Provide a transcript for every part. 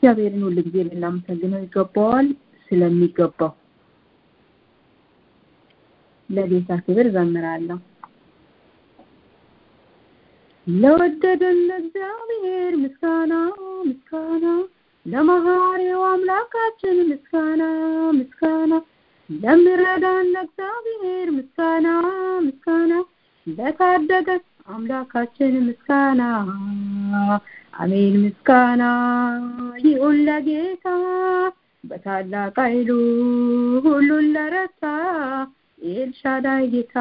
እግዚአብሔርን ሁል ጊዜ ልናመሰግነው ይገባዋል ስለሚገባው ለጌታ ክብር ዘምራለሁ ለወደደን ለእግዚአብሔር ምስጋና ምስጋና ለመሐሪው አምላካችን ምስጋና ምስጋና ለሚረዳን ለእግዚአብሔር ምስጋና ምስጋና ለታደገን አምላካችን ምስጋና አሜን ምስጋና ይሁን ለጌታ በታላቅ ኃይሉ ሁሉን ለረታ ኤልሻዳይ ጌታ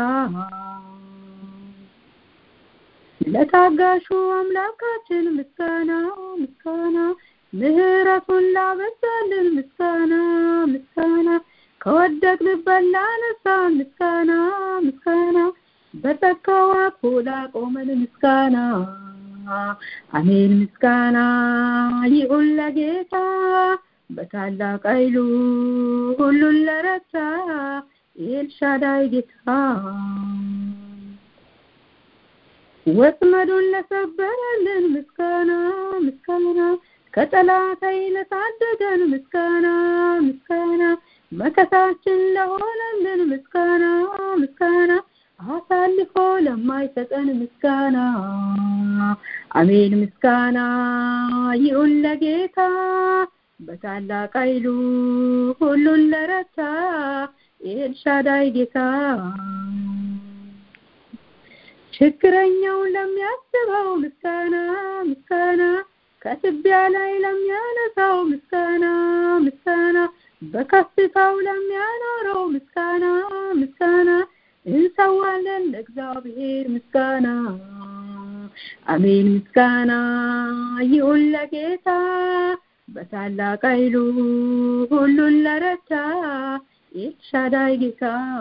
ለታጋሹ አምላካችን ምስጋና ምስጋና ምህረቱን ላበዛልን ምስጋና ምስጋና ከወደቅንበት ላነሳን ምስጋና ምስጋና በጸጋው አቅፎ ላቆመን ምስጋና አሜን ምስጋና ይሁን ለጌታ በታላቅ ኃይሉ ሁሉን ለረታ ኤልሻዳይ ጌታ ወጥመዱን ለሰበረልን ምስጋና ምስጋና ከጠላት ኃይል ታደገን ምስጋና ምስጋና መከታችን ለሆነልን ምስጋና ምስጋና አሳልፎ ለማይሰጠን ምስጋና አሜን ምስጋና ይሁን ለጌታ በታላቅ ኃይሉ ሁሉን ለረታ ኤልሻዳይ ጌታ ችግረኛውን ለሚያስበው ምስጋና ምስጋና ከትቢያ ላይ ለሚያነሳው ምስጋና ምስጋና በከፍታው ለሚያኖረው ምስጋና ምስጋና እንሰዋለን ለእግዚአብሔር ምስጋና አሜን ምስጋና ይሁን ለጌታ በታላቅ ኃይሉ ሁሉን ለረታ ኤልሻዳይ ጌታ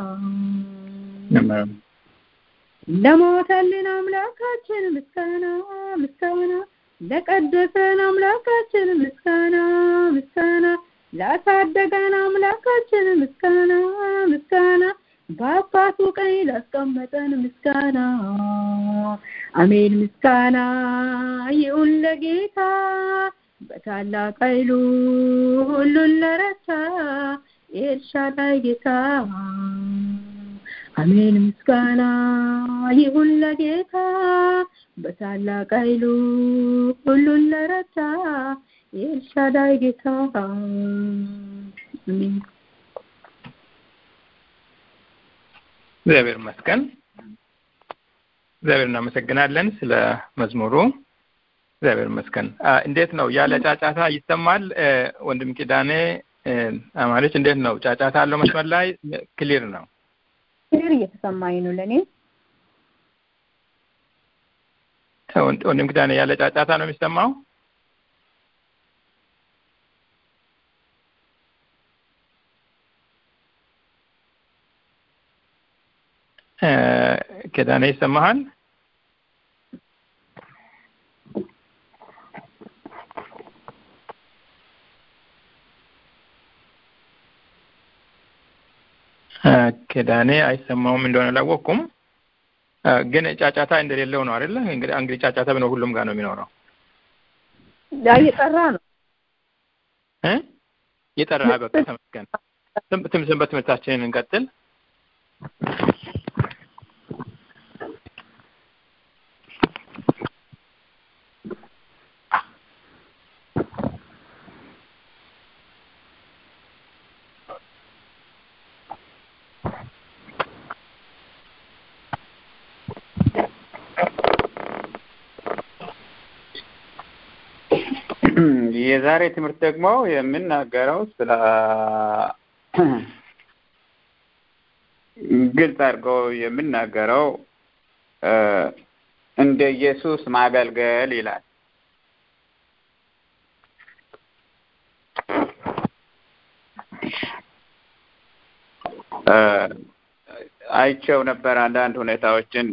ለሞተልን አምላካችን ምስጋና ምስጋና ለቀደሰን አምላካችን ምስጋና ምስጋና ላሳደገን አምላካችን ምስጋና ምስጋና በአባቱ ቀኝ ላስቀመጠን ምስጋና አሜን ምስጋና ይሁን ለጌታ በታላቅ ኃይሉ ሁሉን ለረታ ኤልሻዳይ ጌታ አሜን ምስጋና ይሁን ለጌታ በታላቅ ኃይሉ ሁሉን ለረታ ኤልሻዳይ ጌታ አሜን እግዚአብሔር ይመስገን። እግዚአብሔር እናመሰግናለን ስለ መዝሙሩ። እግዚአብሔር ይመስገን። እንዴት ነው ያለ ጫጫታ ይሰማል? ወንድም ኪዳኔ አማሪች እንዴት ነው? ጫጫታ አለው መስመር ላይ ክሊር ነው? ክሊር እየተሰማኝ ነው ለእኔ። ወንድም ኪዳኔ ያለ ጫጫታ ነው የሚሰማው? ኪዳኔ ይሰማሃል? ኪዳኔ አይሰማውም እንደሆነ አላወቅኩም። ግን ጫጫታ እንደሌለው ነው አይደለ? እንግዲህ እንግዲህ ጫጫታ ቢኖር ሁሉም ጋር ነው የሚኖረው። እየጠራ ነው እ እየጠራ በቃ ተመስገን። ትም በትምህርታችንን እንቀጥል። የዛሬ ትምህርት ደግሞ የምናገረው ስለ ግልጽ አድርገው የምናገረው እንደ ኢየሱስ ማገልገል ይላል። አይቸው ነበር አንዳንድ ሁኔታዎችን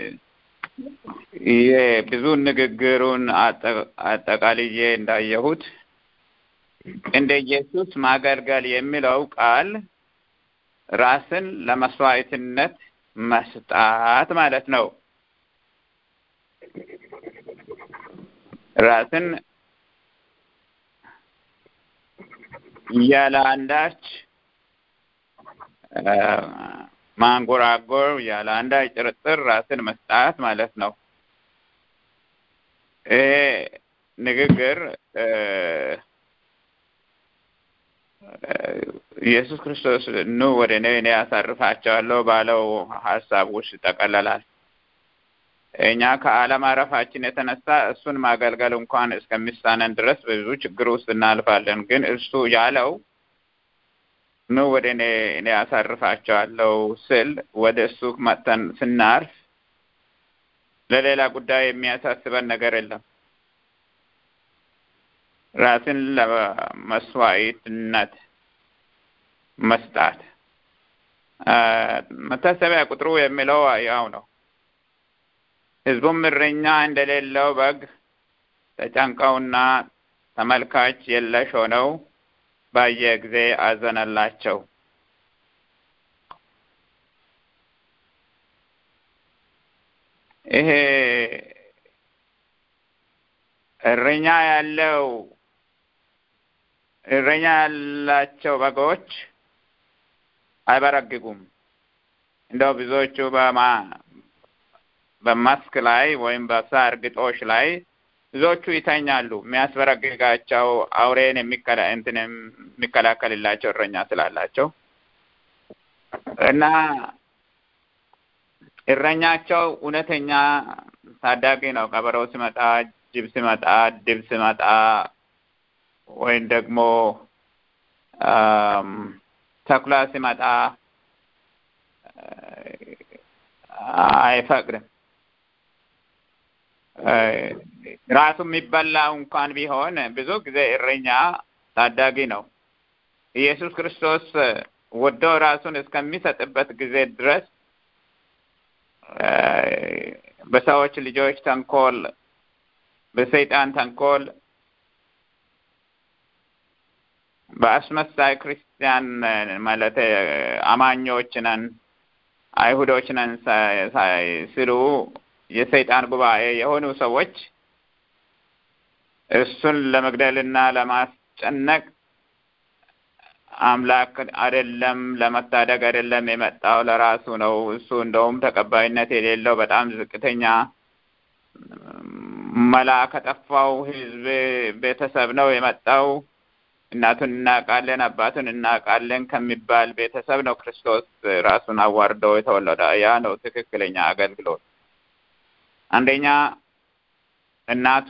ይሄ ብዙ ንግግሩን አጠቃልዬ እንዳየሁት እንደ ኢየሱስ ማገልገል የሚለው ቃል ራስን ለመስዋዕትነት መስጣት ማለት ነው። ራስን ያለ አንዳች ማንጎራጎር፣ ያለ አንዳች ጥርጥር ራስን መስጣት ማለት ነው። ይሄ ንግግር ኢየሱስ ክርስቶስ ኑ ወደ እኔ እኔ ያሳርፋቸዋለሁ ባለው ሀሳብ ውስጥ ይጠቀለላል። እኛ ከአለማረፋችን የተነሳ እሱን ማገልገል እንኳን እስከሚሳነን ድረስ በብዙ ችግር ውስጥ እናልፋለን። ግን እሱ ያለው ኑ ወደ እኔ እኔ ያሳርፋቸዋለሁ ስል ወደ እሱ መጥተን ስናርፍ ለሌላ ጉዳይ የሚያሳስበን ነገር የለም። ራስን ለመስዋዕትነት መስጣት መታሰቢያ ቁጥሩ የሚለው ያው ነው። ሕዝቡም እረኛ እንደሌለው በግ ተጨንቀውና ተመልካች የለሽ ሆነው ባየ ጊዜ አዘነላቸው። ይሄ እረኛ ያለው እረኛ ያላቸው በጎች አይበረግጉም። እንደው ብዙዎቹ በማ በመስክ ላይ ወይም በሳር ግጦሽ ላይ ብዙዎቹ ይተኛሉ። የሚያስበረግጋቸው አውሬን የሚከላ እንትን የሚከላከልላቸው እረኛ ስላላቸው እና እረኛቸው እውነተኛ ታዳጊ ነው። ቀበሮ ሲመጣ፣ ጅብ ሲመጣ፣ ድብ ሲመጣ ወይም ደግሞ ተኩላ ሲመጣ አይፈቅድም። ራሱ የሚበላው እንኳን ቢሆን ብዙ ጊዜ እረኛ ታዳጊ ነው። ኢየሱስ ክርስቶስ ወዶ ራሱን እስከሚሰጥበት ጊዜ ድረስ በሰዎች ልጆች ተንኮል፣ በሰይጣን ተንኮል፣ በአስመሳይ ክርስቲያን ማለት አማኞች ነን አይሁዶች ነን ሲሉ የሰይጣን ጉባኤ የሆኑ ሰዎች እሱን ለመግደልና ለማስጨነቅ አምላክ አይደለም፣ ለመታደግ አይደለም የመጣው ለራሱ ነው። እሱ እንደውም ተቀባይነት የሌለው በጣም ዝቅተኛ መላ ከጠፋው ሕዝብ ቤተሰብ ነው የመጣው። እናቱን እናውቃለን፣ አባቱን እናውቃለን ከሚባል ቤተሰብ ነው ክርስቶስ ራሱን አዋርዶ የተወለደ። ያ ነው ትክክለኛ አገልግሎት። አንደኛ እናቱ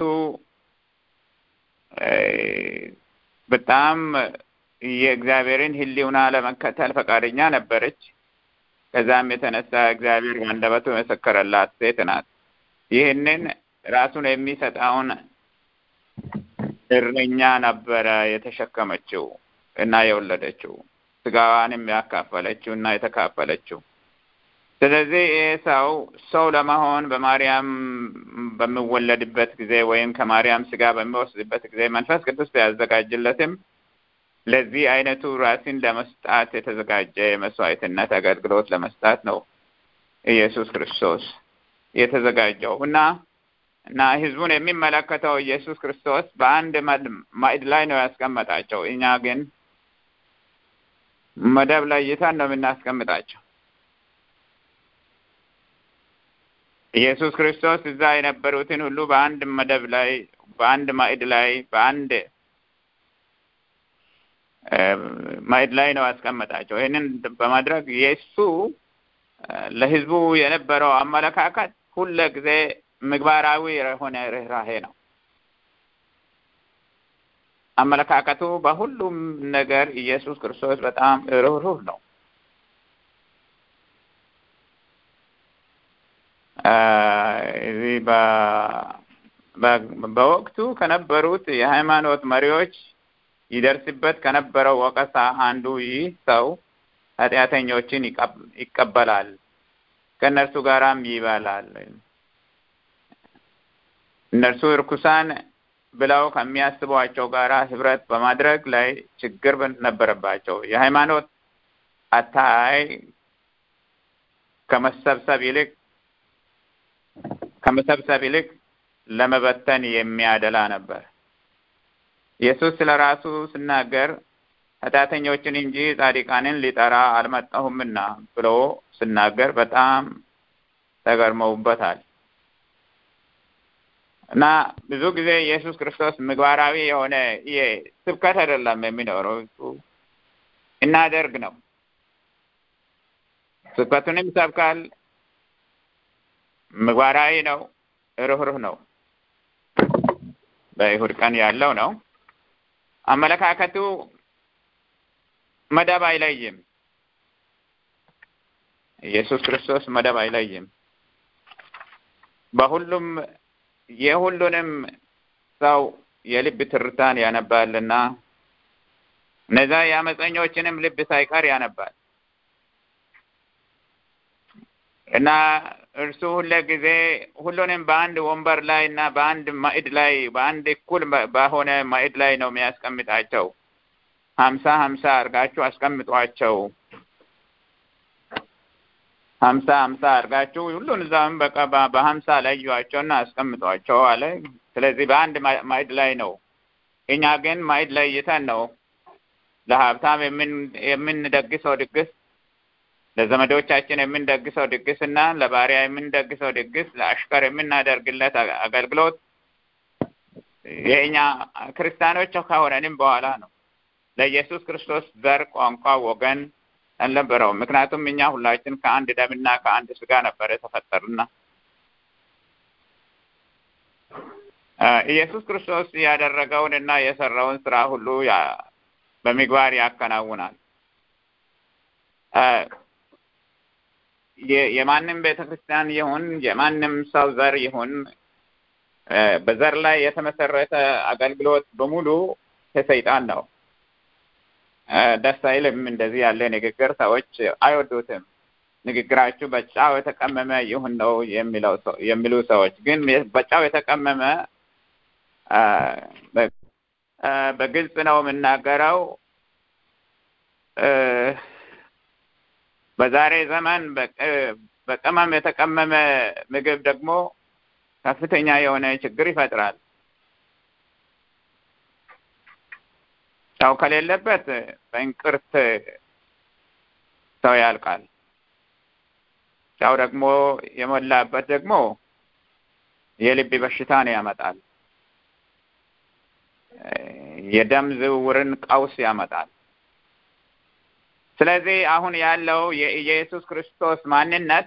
በጣም የእግዚአብሔርን ሕሊና ለመከተል ፈቃደኛ ነበረች። ከዛም የተነሳ እግዚአብሔር በአንደበቱ የመሰከረላት ሴት ናት። ይህንን ራሱን የሚሰጠውን እረኛ ነበረ የተሸከመችው እና የወለደችው ስጋዋንም ያካፈለችው እና የተካፈለችው። ስለዚህ ይህ ሰው ሰው ለመሆን በማርያም በሚወለድበት ጊዜ ወይም ከማርያም ስጋ በሚወስድበት ጊዜ መንፈስ ቅዱስ ቢያዘጋጅለትም ለዚህ አይነቱ ራስን ለመስጣት የተዘጋጀ የመስዋዕትነት አገልግሎት ለመስጣት ነው ኢየሱስ ክርስቶስ የተዘጋጀው እና እና ህዝቡን የሚመለከተው ኢየሱስ ክርስቶስ በአንድ ማዕድ ላይ ነው ያስቀመጣቸው። እኛ ግን መደብ ለይተን ነው የምናስቀምጣቸው። ኢየሱስ ክርስቶስ እዛ የነበሩትን ሁሉ በአንድ መደብ ላይ፣ በአንድ ማዕድ ላይ፣ በአንድ ማዕድ ላይ ነው ያስቀመጣቸው። ይህንን በማድረግ የእሱ ለህዝቡ የነበረው አመለካከት ሁለ ጊዜ ምግባራዊ የሆነ ርኅራሄ ነው። አመለካከቱ በሁሉም ነገር ኢየሱስ ክርስቶስ በጣም ርኅሩህ ነው። እዚህ በወቅቱ ከነበሩት የሃይማኖት መሪዎች ይደርስበት ከነበረው ወቀሳ አንዱ ይህ ሰው ኃጢአተኞችን ይቀበላል፣ ከእነርሱ ጋራም ይበላል። እነርሱ እርኩሳን ብለው ከሚያስቧቸው ጋራ ህብረት በማድረግ ላይ ችግር ነበረባቸው። የሃይማኖት አታይ ከመሰብሰብ ይልቅ ከመሰብሰብ ይልቅ ለመበተን የሚያደላ ነበር። ኢየሱስ ስለ ራሱ ሲናገር ኃጢአተኞችን እንጂ ጻድቃንን ሊጠራ አልመጣሁምና ብሎ ስናገር በጣም ተገርመውበታል። እና ብዙ ጊዜ ኢየሱስ ክርስቶስ ምግባራዊ የሆነ ስብከት አይደለም የሚኖረው እናደርግ ነው። ስብከቱንም ይሰብካል። ምግባራዊ ነው። ርኅሩህ ነው። በይሁድ ቀን ያለው ነው። አመለካከቱ መደብ አይለይም። ኢየሱስ ክርስቶስ መደብ አይለይም። በሁሉም የሁሉንም ሰው የልብ ትርታን ያነባልና እነዛ የአመፀኞችንም ልብ ሳይቀር ያነባል እና እርሱ ሁለ ጊዜ ሁሉንም በአንድ ወንበር ላይ እና በአንድ ማዕድ ላይ በአንድ እኩል በሆነ ማዕድ ላይ ነው የሚያስቀምጣቸው። ሀምሳ ሀምሳ አድርጋችሁ አስቀምጧቸው ሀምሳ ሀምሳ አድርጋችሁ ሁሉን እዛም በቃ በሀምሳ ለዩዋቸውና አስቀምጧቸው አለ። ስለዚህ በአንድ ማዕድ ላይ ነው። እኛ ግን ማዕድ ላይ ይተን ነው ለሀብታም የምንደግሰው ድግስ፣ ለዘመዶቻችን የምንደግሰው ድግስ እና ለባሪያ የምንደግሰው ድግስ፣ ለአሽከር የምናደርግለት አገልግሎት የእኛ ክርስቲያኖች ከሆነንም በኋላ ነው። ለኢየሱስ ክርስቶስ ዘር፣ ቋንቋ፣ ወገን አልነበረውም። ምክንያቱም እኛ ሁላችን ከአንድ ደምና ከአንድ ስጋ ነበር የተፈጠርና ኢየሱስ ክርስቶስ ያደረገውን እና የሰራውን ስራ ሁሉ በምግባር ያከናውናል። የማንም ቤተ ክርስቲያን ይሁን የማንም ሰው ዘር ይሁን በዘር ላይ የተመሰረተ አገልግሎት በሙሉ ከሰይጣን ነው። ደስ አይልም። እንደዚህ ያለ ንግግር ሰዎች አይወዱትም። ንግግራችሁ በጫው የተቀመመ ይሁን ነው የሚለው የሚሉ ሰዎች ግን በጫው የተቀመመ በግልጽ ነው የምናገረው። በዛሬ ዘመን በቅመም የተቀመመ ምግብ ደግሞ ከፍተኛ የሆነ ችግር ይፈጥራል። ጨው ከሌለበት በእንቅርት ሰው ያልቃል። ጨው ደግሞ የሞላበት ደግሞ የልብ በሽታን ያመጣል። የደም ዝውውርን ቀውስ ያመጣል። ስለዚህ አሁን ያለው የኢየሱስ ክርስቶስ ማንነት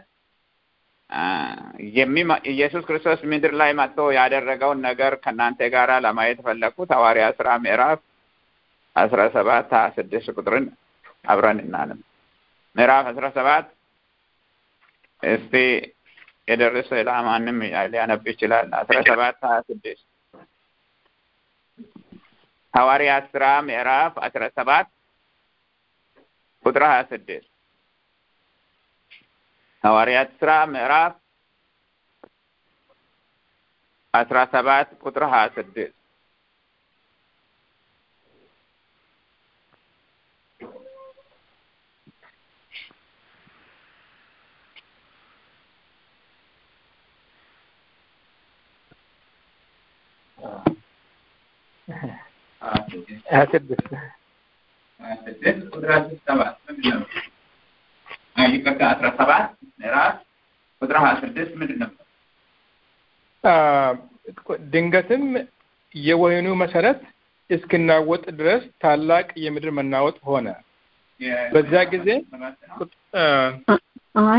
ኢየሱስ ክርስቶስ ምድር ላይ መጥቶ ያደረገውን ነገር ከእናንተ ጋር ለማየት ፈለግኩት። ሐዋርያ ስራ ምዕራፍ አስራ ሰባት ሀያ ስድስት ቁጥርን አብረን እናንም ምዕራፍ አስራ ሰባት እስቲ የደረሰ ለማንም ሊያነብ ይችላል። አስራ ሰባት ሀያ ስድስት ሐዋርያ ስራ ምዕራፍ አስራ ሰባት ቁጥር ሀያ ስድስት ሐዋርያት ስራ ምዕራፍ አስራ ሰባት ቁጥር ሀያ ስድስት ሀያ ስድስት ቁጥር አስራ ሰባት ይቅርታ አስራ ሰባት ምዕራፍ ቁጥር ሀያ ስድስት ምንድን ነበር? ድንገትም የወህኒው መሰረት እስክናወጥ ድረስ ታላቅ የምድር መናወጥ ሆነ። በዚያ ጊዜ አይ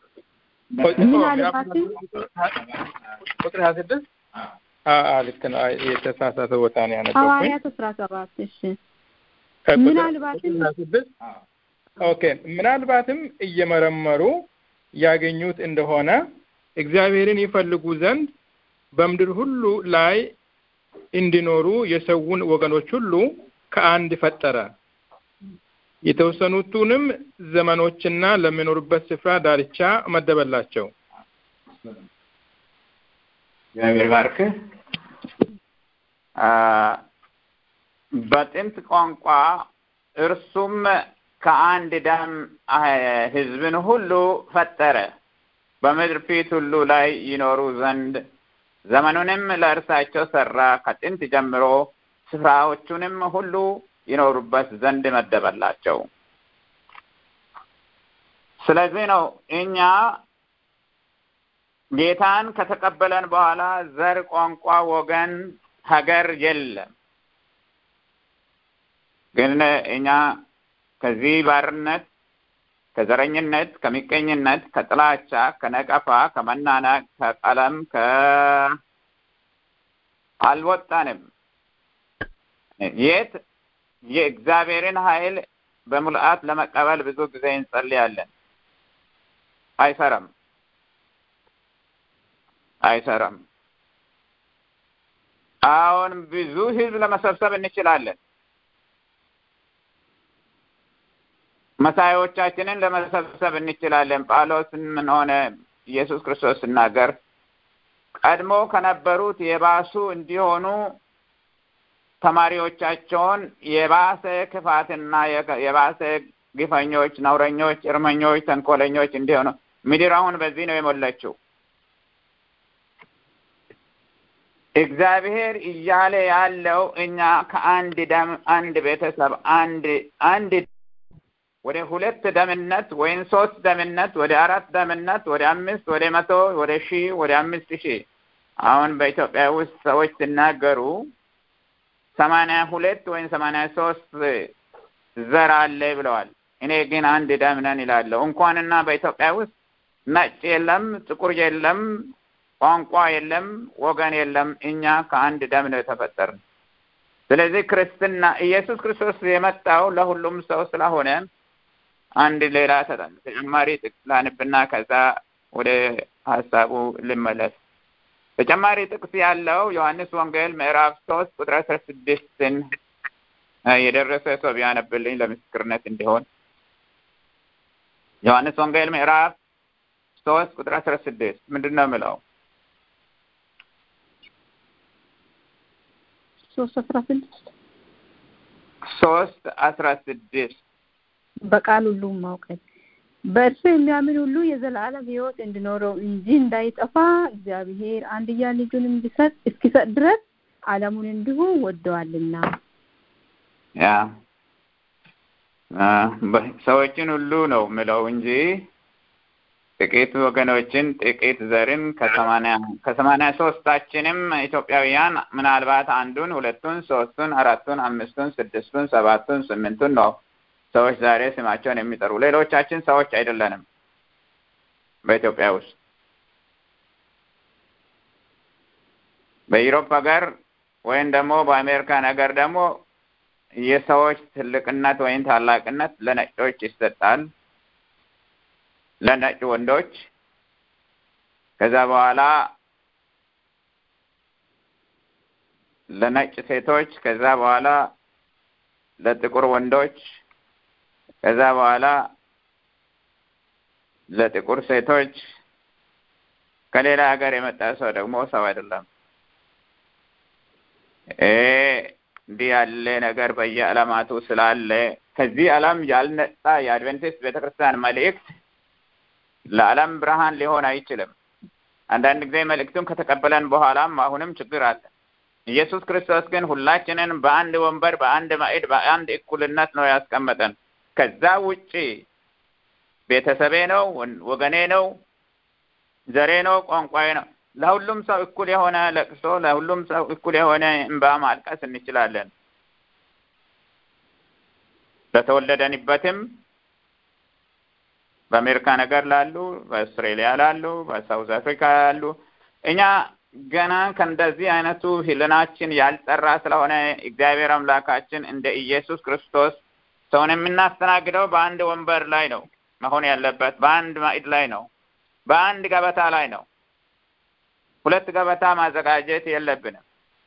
ምናልባትም ቁጥር ሀያ ስድስት ልክ ነው። የተሳሳተ ቦታ ነው ያነበብኩኝ። ሐዋርያት አስራ ሰባት እሺ ምናልባትም ኦኬ ምናልባትም እየመረመሩ ያገኙት እንደሆነ እግዚአብሔርን ይፈልጉ ዘንድ በምድር ሁሉ ላይ እንዲኖሩ የሰውን ወገኖች ሁሉ ከአንድ ፈጠረ። የተወሰኑትንም ዘመኖችና ለሚኖሩበት ስፍራ ዳርቻ መደበላቸው። እግዚአብሔር ባርክ። በጥንት ቋንቋ እርሱም ከአንድ ደም ሕዝብን ሁሉ ፈጠረ በምድር ፊት ሁሉ ላይ ይኖሩ ዘንድ ዘመኑንም ለእርሳቸው ሰራ። ከጥንት ጀምሮ ስፍራዎቹንም ሁሉ ይኖሩበት ዘንድ መደበላቸው። ስለዚህ ነው እኛ ጌታን ከተቀበለን በኋላ ዘር፣ ቋንቋ፣ ወገን፣ ሀገር የለም። ግን እኛ ከዚህ ባርነት፣ ከዘረኝነት፣ ከምቀኝነት፣ ከጥላቻ፣ ከነቀፋ፣ ከመናናቅ፣ ከቀለም ከ አልወጣንም። የት የእግዚአብሔርን ኃይል በሙልአት ለመቀበል ብዙ ጊዜ እንጸልያለን። አይሰራም፣ አይሰራም። አሁን ብዙ ህዝብ ለመሰብሰብ እንችላለን። መሳዮቻችንን ለመሰብሰብ እንችላለን። ጳውሎስን ምን ሆነ ኢየሱስ ክርስቶስ ሲናገር ቀድሞ ከነበሩት የባሱ እንዲሆኑ ተማሪዎቻቸውን የባሰ ክፋትና የባሰ ግፈኞች፣ ነውረኞች፣ እርመኞች፣ ተንኮለኞች እንዲሆኑ ምድር አሁን በዚህ ነው የሞላችው። እግዚአብሔር እያለ ያለው እኛ ከአንድ ደም አንድ ቤተሰብ አንድ አንድ ወደ ሁለት ደምነት ወይም ሶስት ደምነት ወደ አራት ደምነት ወደ አምስት ወደ መቶ ወደ ሺህ ወደ አምስት ሺህ አሁን በኢትዮጵያ ውስጥ ሰዎች ሲናገሩ ሰማንያ ሁለት ወይም ሰማንያ ሶስት ዘር አለ ብለዋል። እኔ ግን አንድ ደም ነን ይላለሁ። እንኳንና በኢትዮጵያ ውስጥ ነጭ የለም፣ ጥቁር የለም፣ ቋንቋ የለም፣ ወገን የለም። እኛ ከአንድ ደም ነው የተፈጠርን። ስለዚህ ክርስትና ኢየሱስ ክርስቶስ የመጣው ለሁሉም ሰው ስለሆነ አንድ ሌላ ተጨማሪ ጥቅስ ላንብና ከዛ ወደ ሀሳቡ ልመለስ። ተጨማሪ ጥቅስ ያለው ዮሐንስ ወንጌል ምዕራፍ ሶስት ቁጥር አስራ ስድስትን የደረሰ ሰው ቢያነብልኝ ለምስክርነት እንዲሆን። ዮሐንስ ወንጌል ምዕራፍ ሶስት ቁጥር አስራ ስድስት ምንድን ነው የምለው? ሶስት አስራ ስድስት ሶስት አስራ ስድስት በቃል ሁሉም ማውቀት በእርሱ የሚያምን ሁሉ የዘላለም ሕይወት እንዲኖረው እንጂ እንዳይጠፋ እግዚአብሔር አንድያ ልጁን እንዲሰጥ እስኪሰጥ ድረስ ዓለሙን እንዲሁ ወደዋልና። ያ ሰዎችን ሁሉ ነው ምለው እንጂ ጥቂት ወገኖችን ጥቂት ዘርን ከሰማንያ ከሰማንያ ሶስታችንም ኢትዮጵያውያን ምናልባት አንዱን፣ ሁለቱን፣ ሶስቱን፣ አራቱን፣ አምስቱን፣ ስድስቱን፣ ሰባቱን፣ ስምንቱን ነው ሰዎች ዛሬ ስማቸውን የሚጠሩ ሌሎቻችን ሰዎች አይደለንም። በኢትዮጵያ ውስጥ በኢሮፕ ሀገር ወይም ደግሞ በአሜሪካን ሀገር ደግሞ የሰዎች ትልቅነት ወይም ታላቅነት ለነጮች ይሰጣል፣ ለነጭ ወንዶች። ከዛ በኋላ ለነጭ ሴቶች፣ ከዛ በኋላ ለጥቁር ወንዶች ከዛ በኋላ ለጥቁር ሴቶች ከሌላ ሀገር የመጣ ሰው ደግሞ ሰው አይደለም። እንዲህ ያለ ነገር በየዓለማቱ ስላለ ከዚህ ዓለም ያልነጻ የአድቬንቲስት ቤተክርስቲያን መልእክት ለዓለም ብርሃን ሊሆን አይችልም። አንዳንድ ጊዜ መልእክቱን ከተቀበለን በኋላም አሁንም ችግር አለ። ኢየሱስ ክርስቶስ ግን ሁላችንን በአንድ ወንበር፣ በአንድ ማዕድ፣ በአንድ እኩልነት ነው ያስቀመጠን። ከዛ ውጪ ቤተሰቤ ነው፣ ወገኔ ነው፣ ዘሬ ነው፣ ቋንቋዬ ነው። ለሁሉም ሰው እኩል የሆነ ለቅሶ፣ ለሁሉም ሰው እኩል የሆነ እንባ ማልቀስ እንችላለን። ለተወለደንበትም በአሜሪካ ነገር ላሉ፣ በአውስትሬሊያ ላሉ፣ በሳውዝ አፍሪካ ያሉ እኛ ገና ከእንደዚህ አይነቱ ህልናችን ያልጠራ ስለሆነ እግዚአብሔር አምላካችን እንደ ኢየሱስ ክርስቶስ ሰውን የምናስተናግደው በአንድ ወንበር ላይ ነው መሆን ያለበት፣ በአንድ ማዕድ ላይ ነው፣ በአንድ ገበታ ላይ ነው። ሁለት ገበታ ማዘጋጀት የለብንም።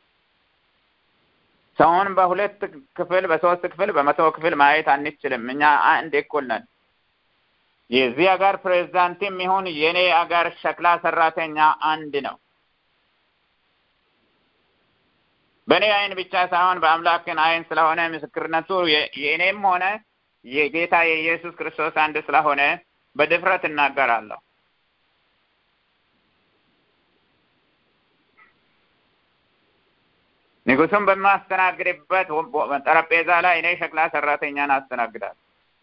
ሰውን በሁለት ክፍል፣ በሶስት ክፍል፣ በመቶ ክፍል ማየት አንችልም። እኛ አንድ እኩል ነን። የዚህ ሀገር ፕሬዝዳንትም ይሁን የኔ ሀገር ሸክላ ሰራተኛ አንድ ነው። በእኔ አይን ብቻ ሳይሆን በአምላክን አይን ስለሆነ ምስክርነቱ የእኔም ሆነ የጌታ የኢየሱስ ክርስቶስ አንድ ስለሆነ በድፍረት እናገራለሁ። ንጉሱን በማስተናግድበት ጠረጴዛ ላይ እኔ ሸክላ ሰራተኛን አስተናግዳል።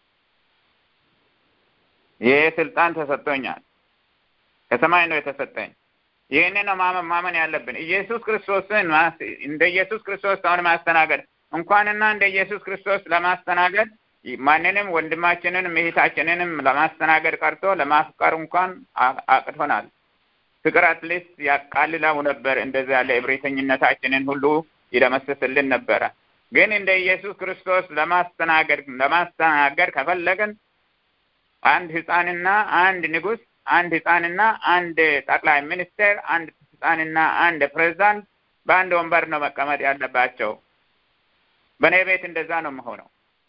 ይህ ስልጣን ተሰጥቶኛል፣ ከሰማይ ነው የተሰጠኝ። ይህንን ነው ማመን ማመን ያለብን። ኢየሱስ ክርስቶስን እንደ ኢየሱስ ክርስቶስ ሰውን ማስተናገድ እንኳንና እንደ ኢየሱስ ክርስቶስ ለማስተናገድ ማንንም ወንድማችንንም እህታችንንም ለማስተናገድ ቀርቶ ለማፍቀር እንኳን አቅቶናል። ፍቅር አትሊስት ያቃልለው ነበር። እንደዚህ ያለ እብሪተኝነታችንን ሁሉ ይደመስስልን ነበረ። ግን እንደ ኢየሱስ ክርስቶስ ለማስተናገድ ለማስተናገድ ከፈለግን አንድ ህፃንና አንድ ንጉስ፣ አንድ ህፃንና አንድ ጠቅላይ ሚኒስቴር፣ አንድ ህፃንና አንድ ፕሬዝዳንት በአንድ ወንበር ነው መቀመጥ ያለባቸው። በእኔ ቤት እንደዛ ነው የምሆነው።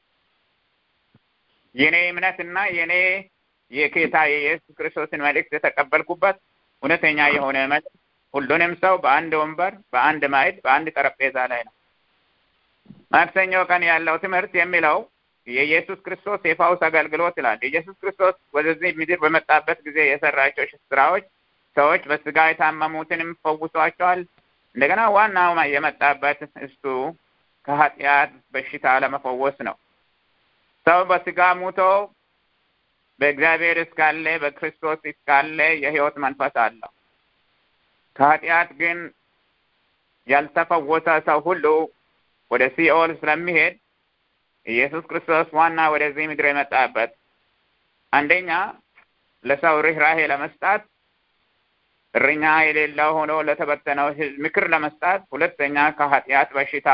የኔ እምነትና የኔ የጌታ የኢየሱስ ክርስቶስን መልእክት የተቀበልኩበት እውነተኛ የሆነ መልእክት ሁሉንም ሰው በአንድ ወንበር፣ በአንድ ማዕድ፣ በአንድ ጠረጴዛ ላይ ነው። ማክሰኞ ቀን ያለው ትምህርት የሚለው የኢየሱስ ክርስቶስ የፋውስ አገልግሎት ይላል። የኢየሱስ ክርስቶስ ወደዚህ ምድር በመጣበት ጊዜ የሰራቸው ስራዎች ሰዎች በስጋ የታመሙትንም ፈውሷቸዋል። እንደገና ዋናው የመጣበት እሱ ከኃጢአት በሽታ ለመፈወስ ነው። ሰው በስጋ ሙቶ በእግዚአብሔር እስካለ በክርስቶስ እስካለ የሕይወት መንፈስ አለው። ከኃጢአት ግን ያልተፈወሰ ሰው ሁሉ ወደ ሲኦል ስለሚሄድ ኢየሱስ ክርስቶስ ዋና ወደዚህ ምድር የመጣበት አንደኛ ለሰው ርኅራሄ ለመስጣት እረኛ የሌለው ሆኖ ለተበተነው ሕዝብ ምክር ለመስጣት፣ ሁለተኛ ከኃጢአት በሽታ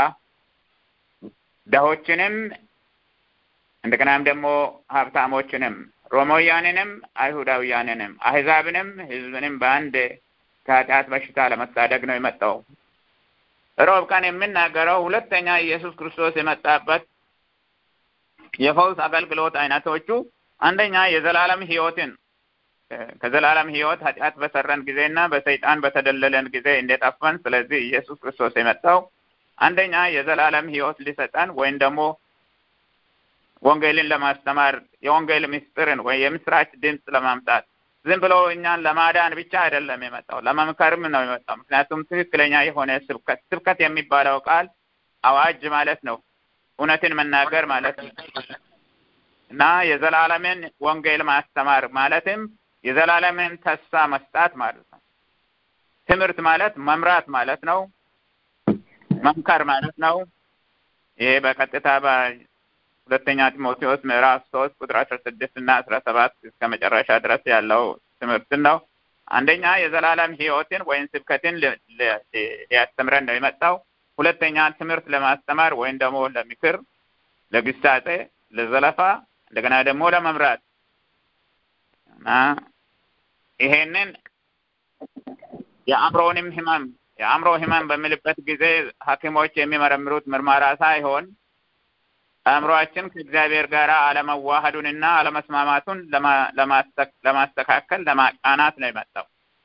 ደሆችንም እንደገናም ደግሞ ሀብታሞችንም ሮማውያንንም አይሁዳውያንንም አህዛብንም ሕዝብንም በአንድ ከኃጢአት በሽታ ለመታደግ ነው የመጣው። ሮብ ቀን የምናገረው ሁለተኛ ኢየሱስ ክርስቶስ የመጣበት የፈውስ አገልግሎት አይነቶቹ አንደኛ የዘላለም ሕይወትን ከዘላለም ሕይወት ኃጢአት በሰራን ጊዜና በሰይጣን በተደለለን ጊዜ እንደጠፋን፣ ስለዚህ ኢየሱስ ክርስቶስ የመጣው አንደኛ የዘላለም ሕይወት ሊሰጠን ወይም ደግሞ ወንጌልን ለማስተማር የወንጌል ምስጢርን ወይ የምስራች ድምፅ ለማምጣት ዝም ብሎ እኛን ለማዳን ብቻ አይደለም የመጣው፣ ለመምከርም ነው የመጣው። ምክንያቱም ትክክለኛ የሆነ ስብከት ስብከት የሚባለው ቃል አዋጅ ማለት ነው፣ እውነትን መናገር ማለት ነው እና የዘላለምን ወንጌል ማስተማር ማለትም የዘላለምን ተስፋ መስጣት ማለት ነው። ትምህርት ማለት መምራት ማለት ነው፣ መምከር ማለት ነው። ይሄ በቀጥታ ሁለተኛ ጢሞቴዎስ ምዕራፍ ሶስት ቁጥር አስራ ስድስት እና አስራ ሰባት እስከ መጨረሻ ድረስ ያለው ትምህርትን ነው። አንደኛ የዘላለም ሕይወትን ወይም ስብከትን ሊያስተምረን ነው የመጣው። ሁለተኛ ትምህርት ለማስተማር ወይም ደግሞ ለምክር፣ ለግሳጼ፣ ለዘለፋ እንደገና ደግሞ ለመምራት እና ይሄንን የአእምሮንም ህመም የአእምሮ ህመም በሚልበት ጊዜ ሐኪሞች የሚመረምሩት ምርመራ ሳይሆን አእምሮአችን ከእግዚአብሔር ጋር አለመዋሃዱንና አለመስማማቱን ለማስተካከል ለማቃናት ነው የመጣው።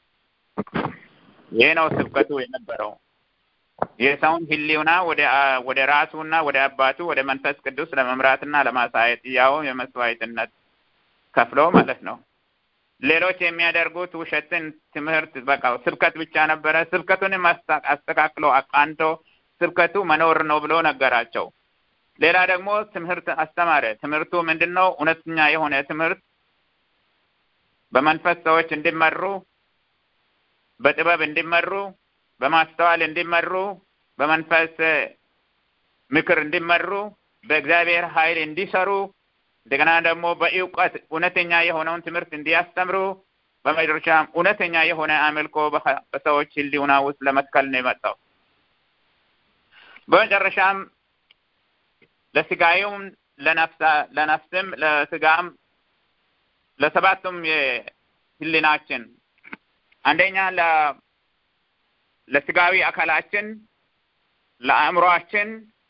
ይህ ነው ስብከቱ የነበረው። የሰውን ህሊና ወደ ራሱና ወደ አባቱ ወደ መንፈስ ቅዱስ ለመምራትና ለማሳየት ያው የመስዋዕትነት ከፍሎ ማለት ነው። ሌሎች የሚያደርጉት ውሸትን ትምህርት በቃ ስብከት ብቻ ነበረ። ስብከቱንም አስተካክሎ አቃንቶ ስብከቱ መኖር ነው ብሎ ነገራቸው። ሌላ ደግሞ ትምህርት አስተማረ። ትምህርቱ ምንድን ነው? እውነተኛ የሆነ ትምህርት በመንፈስ ሰዎች እንዲመሩ፣ በጥበብ እንዲመሩ፣ በማስተዋል እንዲመሩ፣ በመንፈስ ምክር እንዲመሩ፣ በእግዚአብሔር ኃይል እንዲሰሩ፣ እንደገና ደግሞ በእውቀት እውነተኛ የሆነውን ትምህርት እንዲያስተምሩ፣ በመጨረሻም እውነተኛ የሆነ አምልኮ በሰዎች ህሊና ውስጥ ለመትከል ነው የመጣው። በመጨረሻም ለስጋዩም ለነፍስም ለስጋም ለሰባቱም የህሊናችን አንደኛ ለስጋዊ አካላችን፣ ለአእምሮአችን፣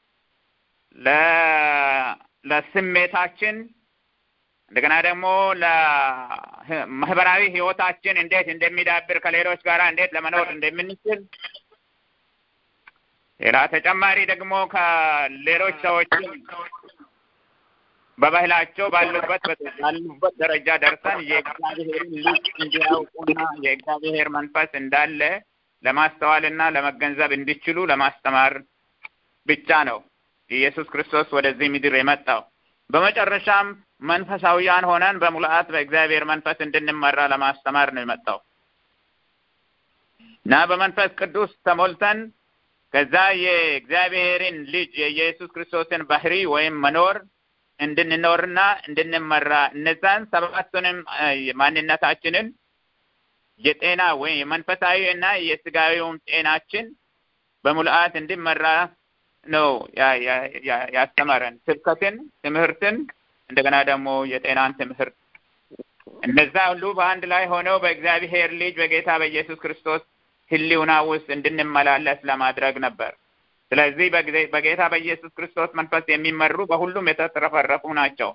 ለስሜታችን እንደገና ደግሞ ለማህበራዊ ህይወታችን እንዴት እንደሚዳብር ከሌሎች ጋር እንዴት ለመኖር እንደምንችል ሌላ ተጨማሪ ደግሞ ከሌሎች ሰዎች በባህላቸው ባሉበት ባሉበት ደረጃ ደርሰን የእግዚአብሔርን ልጅ እንዲያውቁና የእግዚአብሔር መንፈስ እንዳለ ለማስተዋልና ለመገንዘብ እንዲችሉ ለማስተማር ብቻ ነው ኢየሱስ ክርስቶስ ወደዚህ ምድር የመጣው። በመጨረሻም መንፈሳዊያን ሆነን በሙላት በእግዚአብሔር መንፈስ እንድንመራ ለማስተማር ነው የመጣው እና በመንፈስ ቅዱስ ተሞልተን ከዛ የእግዚአብሔርን ልጅ የኢየሱስ ክርስቶስን ባህሪ ወይም መኖር እንድንኖርና እንድንመራ እነዛን ሰባቱንም ማንነታችንን የጤና ወይም የመንፈሳዊ እና የስጋዊውን ጤናችን በሙልአት እንዲመራ ነው ያስተማረን። ስብከትን፣ ትምህርትን እንደገና ደግሞ የጤናን ትምህርት እነዛ ሁሉ በአንድ ላይ ሆነው በእግዚአብሔር ልጅ በጌታ በኢየሱስ ክርስቶስ ሕልውና ውስጥ እንድንመላለስ ለማድረግ ነበር። ስለዚህ በጌታ በኢየሱስ ክርስቶስ መንፈስ የሚመሩ በሁሉም የተትረፈረፉ ናቸው።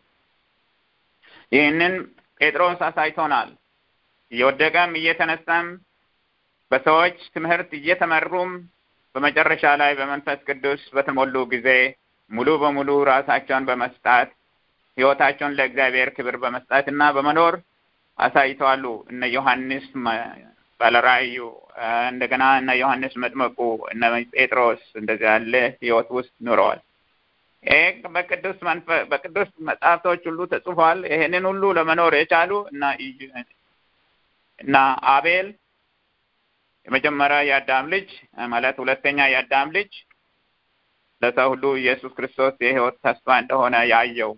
ይህንን ጴጥሮስ አሳይቶናል። እየወደቀም እየተነሳም በሰዎች ትምህርት እየተመሩም በመጨረሻ ላይ በመንፈስ ቅዱስ በተሞሉ ጊዜ ሙሉ በሙሉ ራሳቸውን በመስጣት ሕይወታቸውን ለእግዚአብሔር ክብር በመስጣት እና በመኖር አሳይተዋሉ። እነ ዮሐንስ ባለራእዩ እንደገና እነ ዮሐንስ መጥመቁ እነ ጴጥሮስ እንደዚህ ያለ ሕይወት ውስጥ ኑረዋል። ይህ በቅዱስ መንፈስ በቅዱስ መጽሐፍቶች ሁሉ ተጽፏል። ይህንን ሁሉ ለመኖር የቻሉ እና እና አቤል የመጀመሪያ የአዳም ልጅ ማለት ሁለተኛ የአዳም ልጅ ለሰው ሁሉ ኢየሱስ ክርስቶስ የሕይወት ተስፋ እንደሆነ ያየው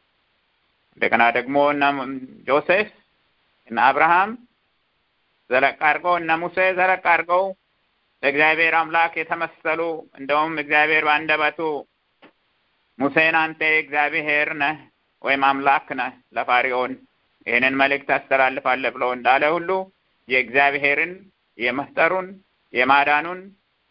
እንደገና ደግሞ እነ ዮሴፍ እነ አብርሃም ዘለቅ አድርገው እነ ሙሴ ዘለቅ አድርገው ለእግዚአብሔር አምላክ የተመሰሉ እንደውም እግዚአብሔር በአንደበቱ ሙሴን አንተ እግዚአብሔር ነህ ወይም አምላክ ነህ ለፋሪዖን ይህንን መልእክት ታስተላልፋለህ ብለው እንዳለ ሁሉ የእግዚአብሔርን የመፍጠሩን የማዳኑን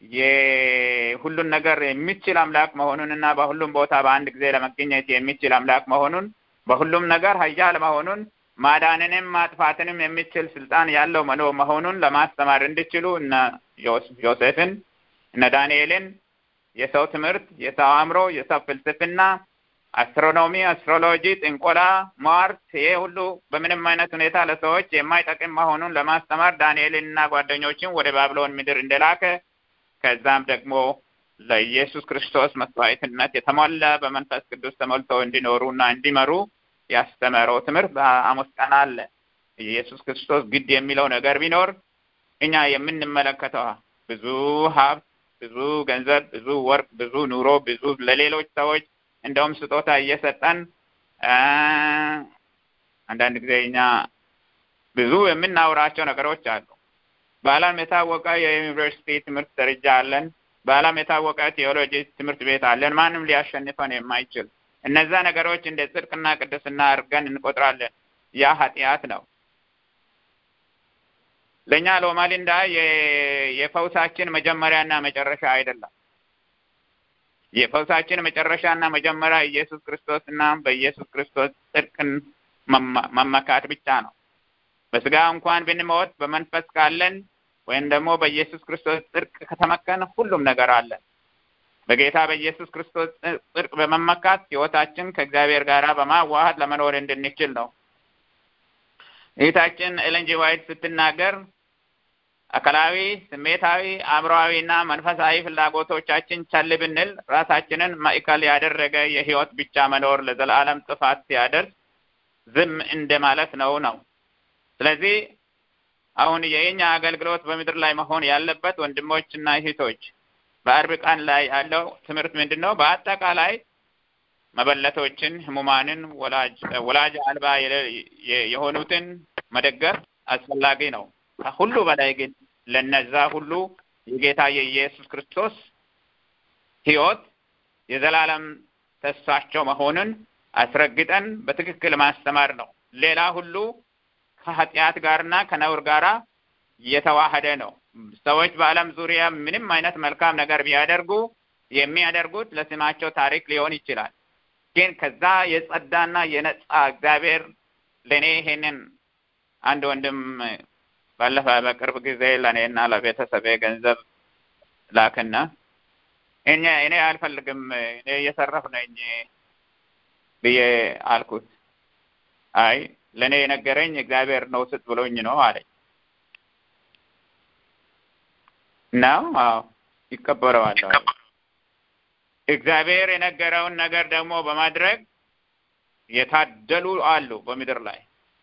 የሁሉን ነገር የሚችል አምላክ መሆኑን እና በሁሉም ቦታ በአንድ ጊዜ ለመገኘት የሚችል አምላክ መሆኑን በሁሉም ነገር ኃያል መሆኑን ማዳንንም ማጥፋትንም የሚችል ስልጣን ያለው መኖ መሆኑን ለማስተማር እንዲችሉ እነ ዮሴፍን እነ ዳንኤልን የሰው ትምህርት፣ የሰው አእምሮ፣ የሰው ፍልስፍና፣ አስትሮኖሚ፣ አስትሮሎጂ፣ ጥንቆላ፣ ሟርት ይሄ ሁሉ በምንም አይነት ሁኔታ ለሰዎች የማይጠቅም መሆኑን ለማስተማር ዳንኤልን እና ጓደኞችን ወደ ባቢሎን ምድር እንደላከ ከዛም ደግሞ ለኢየሱስ ክርስቶስ መስዋዕትነት የተሞላ በመንፈስ ቅዱስ ተሞልተው እንዲኖሩና እንዲመሩ ያስተምረው ትምህርት በአሞስ ቀን አለ። ኢየሱስ ክርስቶስ ግድ የሚለው ነገር ቢኖር እኛ የምንመለከተው ብዙ ሀብት፣ ብዙ ገንዘብ፣ ብዙ ወርቅ፣ ብዙ ኑሮ፣ ብዙ ለሌሎች ሰዎች እንደውም ስጦታ እየሰጠን አንዳንድ ጊዜ እኛ ብዙ የምናውራቸው ነገሮች አሉ። በዓለም የታወቀ የዩኒቨርሲቲ ትምህርት ደረጃ አለን። በዓለም የታወቀ ቴዎሎጂ ትምህርት ቤት አለን። ማንም ሊያሸንፈን የማይችል እነዛ ነገሮች እንደ ጽድቅና ቅድስና አድርገን እንቆጥራለን። ያ ኃጢአት ነው። ለእኛ ሎማሊንዳ የፈውሳችን መጀመሪያና መጨረሻ አይደለም። የፈውሳችን መጨረሻና መጀመሪያ ኢየሱስ ክርስቶስ እና በኢየሱስ ክርስቶስ ጽድቅን መመካት ብቻ ነው። በስጋ እንኳን ብንሞት በመንፈስ ካለን ወይም ደግሞ በኢየሱስ ክርስቶስ ጽድቅ ከተመከን ሁሉም ነገር አለን። በጌታ በኢየሱስ ክርስቶስ ጽድቅ በመመካት ሕይወታችን ከእግዚአብሔር ጋር በማዋሃድ ለመኖር እንድንችል ነው። እህታችን ኤለን ጂ ዋይት ስትናገር አካላዊ፣ ስሜታዊ፣ አእምሮአዊ እና መንፈሳዊ ፍላጎቶቻችን ቸል ብንል ራሳችንን ማዕከል ያደረገ የሕይወት ብቻ መኖር ለዘላለም ጥፋት ሲያደርስ ዝም እንደማለት ነው ነው ስለዚህ አሁን የኛ አገልግሎት በምድር ላይ መሆን ያለበት ወንድሞችና እህቶች በአርብ ቀን ላይ ያለው ትምህርት ምንድን ነው? በአጠቃላይ መበለቶችን፣ ህሙማንን፣ ወላጅ አልባ የሆኑትን መደገፍ አስፈላጊ ነው። ከሁሉ በላይ ግን ለነዛ ሁሉ የጌታ የኢየሱስ ክርስቶስ ሕይወት የዘላለም ተስፋቸው መሆኑን አስረግጠን በትክክል ማስተማር ነው። ሌላ ሁሉ ከኃጢአት ጋርና ከነውር ጋራ የተዋህደ ነው። ሰዎች በዓለም ዙሪያ ምንም አይነት መልካም ነገር ቢያደርጉ የሚያደርጉት ለስማቸው ታሪክ ሊሆን ይችላል። ግን ከዛ የጸዳና የነጻ እግዚአብሔር ለእኔ ይሄንን አንድ ወንድም ባለፈ በቅርብ ጊዜ ለእኔና ለቤተሰቤ ገንዘብ ላክና እኔ እኔ አልፈልግም እኔ እየሰረፍ ነኝ ብዬ አልኩት። አይ ለእኔ የነገረኝ እግዚአብሔር ነው ስጥ ብሎኝ ነው አለኝ። ነው አዎ ይቀበለዋል። እግዚአብሔር የነገረውን ነገር ደግሞ በማድረግ የታደሉ አሉ በምድር ላይ።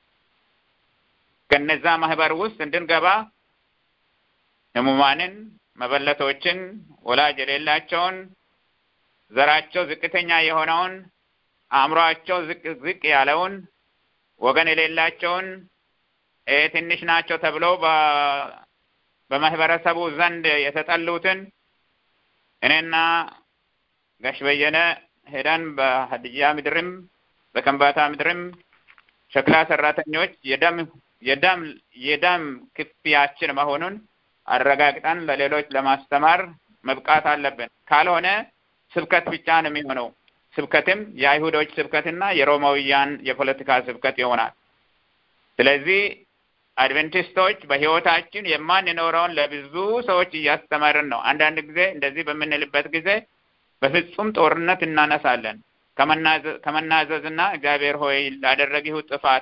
ከነዛ ማህበር ውስጥ እንድንገባ ህሙማንን፣ መበለቶችን፣ ወላጅ የሌላቸውን፣ ዘራቸው ዝቅተኛ የሆነውን፣ አእምሯቸው ዝቅ ዝቅ ያለውን፣ ወገን የሌላቸውን ትንሽ ናቸው ተብለው በማህበረሰቡ ዘንድ የተጠሉትን እኔና ጋሽ በየነ ሄደን በሀዲያ ምድርም በከምባታ ምድርም ሸክላ ሰራተኞች የደም የደም የደም ክፍያችን መሆኑን አረጋግጠን ለሌሎች ለማስተማር መብቃት አለብን። ካልሆነ ስብከት ብቻ ነው የሚሆነው። ስብከትም የአይሁዶች ስብከትና የሮማውያን የፖለቲካ ስብከት ይሆናል። ስለዚህ አድቬንቲስቶች በህይወታችን የማንኖረውን ለብዙ ሰዎች እያስተማርን ነው። አንዳንድ ጊዜ እንደዚህ በምንልበት ጊዜ በፍጹም ጦርነት እናነሳለን ከመናዘዝና እግዚአብሔር ሆይ ላደረግሁ ጥፋት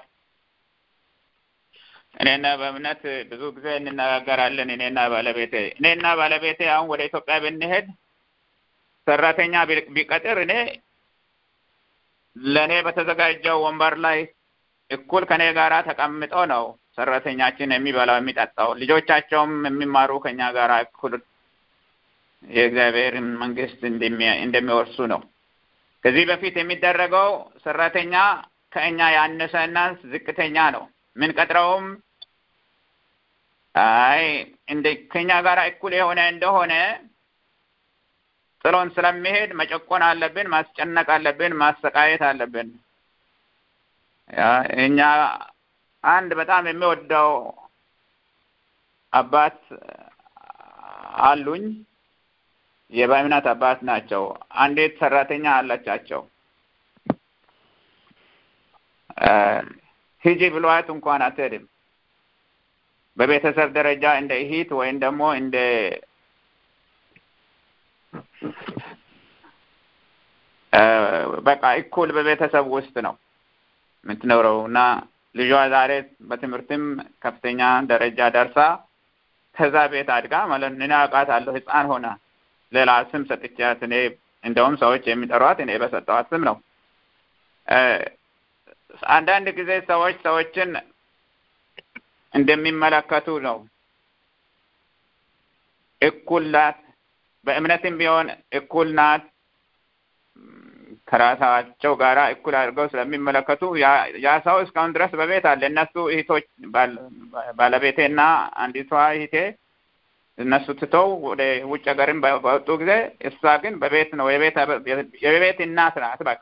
እኔና በእምነት ብዙ ጊዜ እንነጋገራለን። እኔና ባለቤቴ እኔና ባለቤቴ አሁን ወደ ኢትዮጵያ ብንሄድ ሰራተኛ ቢቀጥር እኔ ለእኔ በተዘጋጀው ወንበር ላይ እኩል ከኔ ጋራ ተቀምጦ ነው ሰራተኛችን የሚበላው የሚጠጣው። ልጆቻቸውም የሚማሩ ከኛ ጋር እኩል የእግዚአብሔርን መንግስት እንደሚወርሱ ነው። ከዚህ በፊት የሚደረገው ሰራተኛ ከእኛ ያነሰና ዝቅተኛ ነው። ምንቀጥረውም አይ እንደ ከኛ ጋር እኩል የሆነ እንደሆነ ጥሎን ስለሚሄድ መጨቆን አለብን፣ ማስጨነቅ አለብን፣ ማሰቃየት አለብን። እኛ አንድ በጣም የሚወደው አባት አሉኝ። የበእምነት አባት ናቸው። አንዲት ሰራተኛ አለቻቸው። ሂጂ ብሏት እንኳን አትሄድም። በቤተሰብ ደረጃ እንደ እህት ወይም ደግሞ እንደ በቃ እኩል በቤተሰብ ውስጥ ነው የምትኖረው እና ልጇ ዛሬ በትምህርትም ከፍተኛ ደረጃ ደርሳ ከዛ ቤት አድጋ ማለት እኔ አውቃታለሁ። ህፃን ሆና ሌላ ስም ሰጥቻት እኔ እንደውም ሰዎች የሚጠሯት እኔ በሰጠዋት ስም ነው። አንዳንድ ጊዜ ሰዎች ሰዎችን እንደሚመለከቱ ነው። እኩል ናት፣ በእምነትም ቢሆን እኩል ናት ከራሳቸው ጋራ እኩል አድርገው ስለሚመለከቱ ያ ሰው እስካሁን ድረስ በቤት አለ። እነሱ እህቶች ባለቤቴና አንዲቷ እህቴ እነሱ ትተው ወደ ውጭ ሀገርም በወጡ ጊዜ እሷ ግን በቤት ነው የቤት እናት ናት። በቃ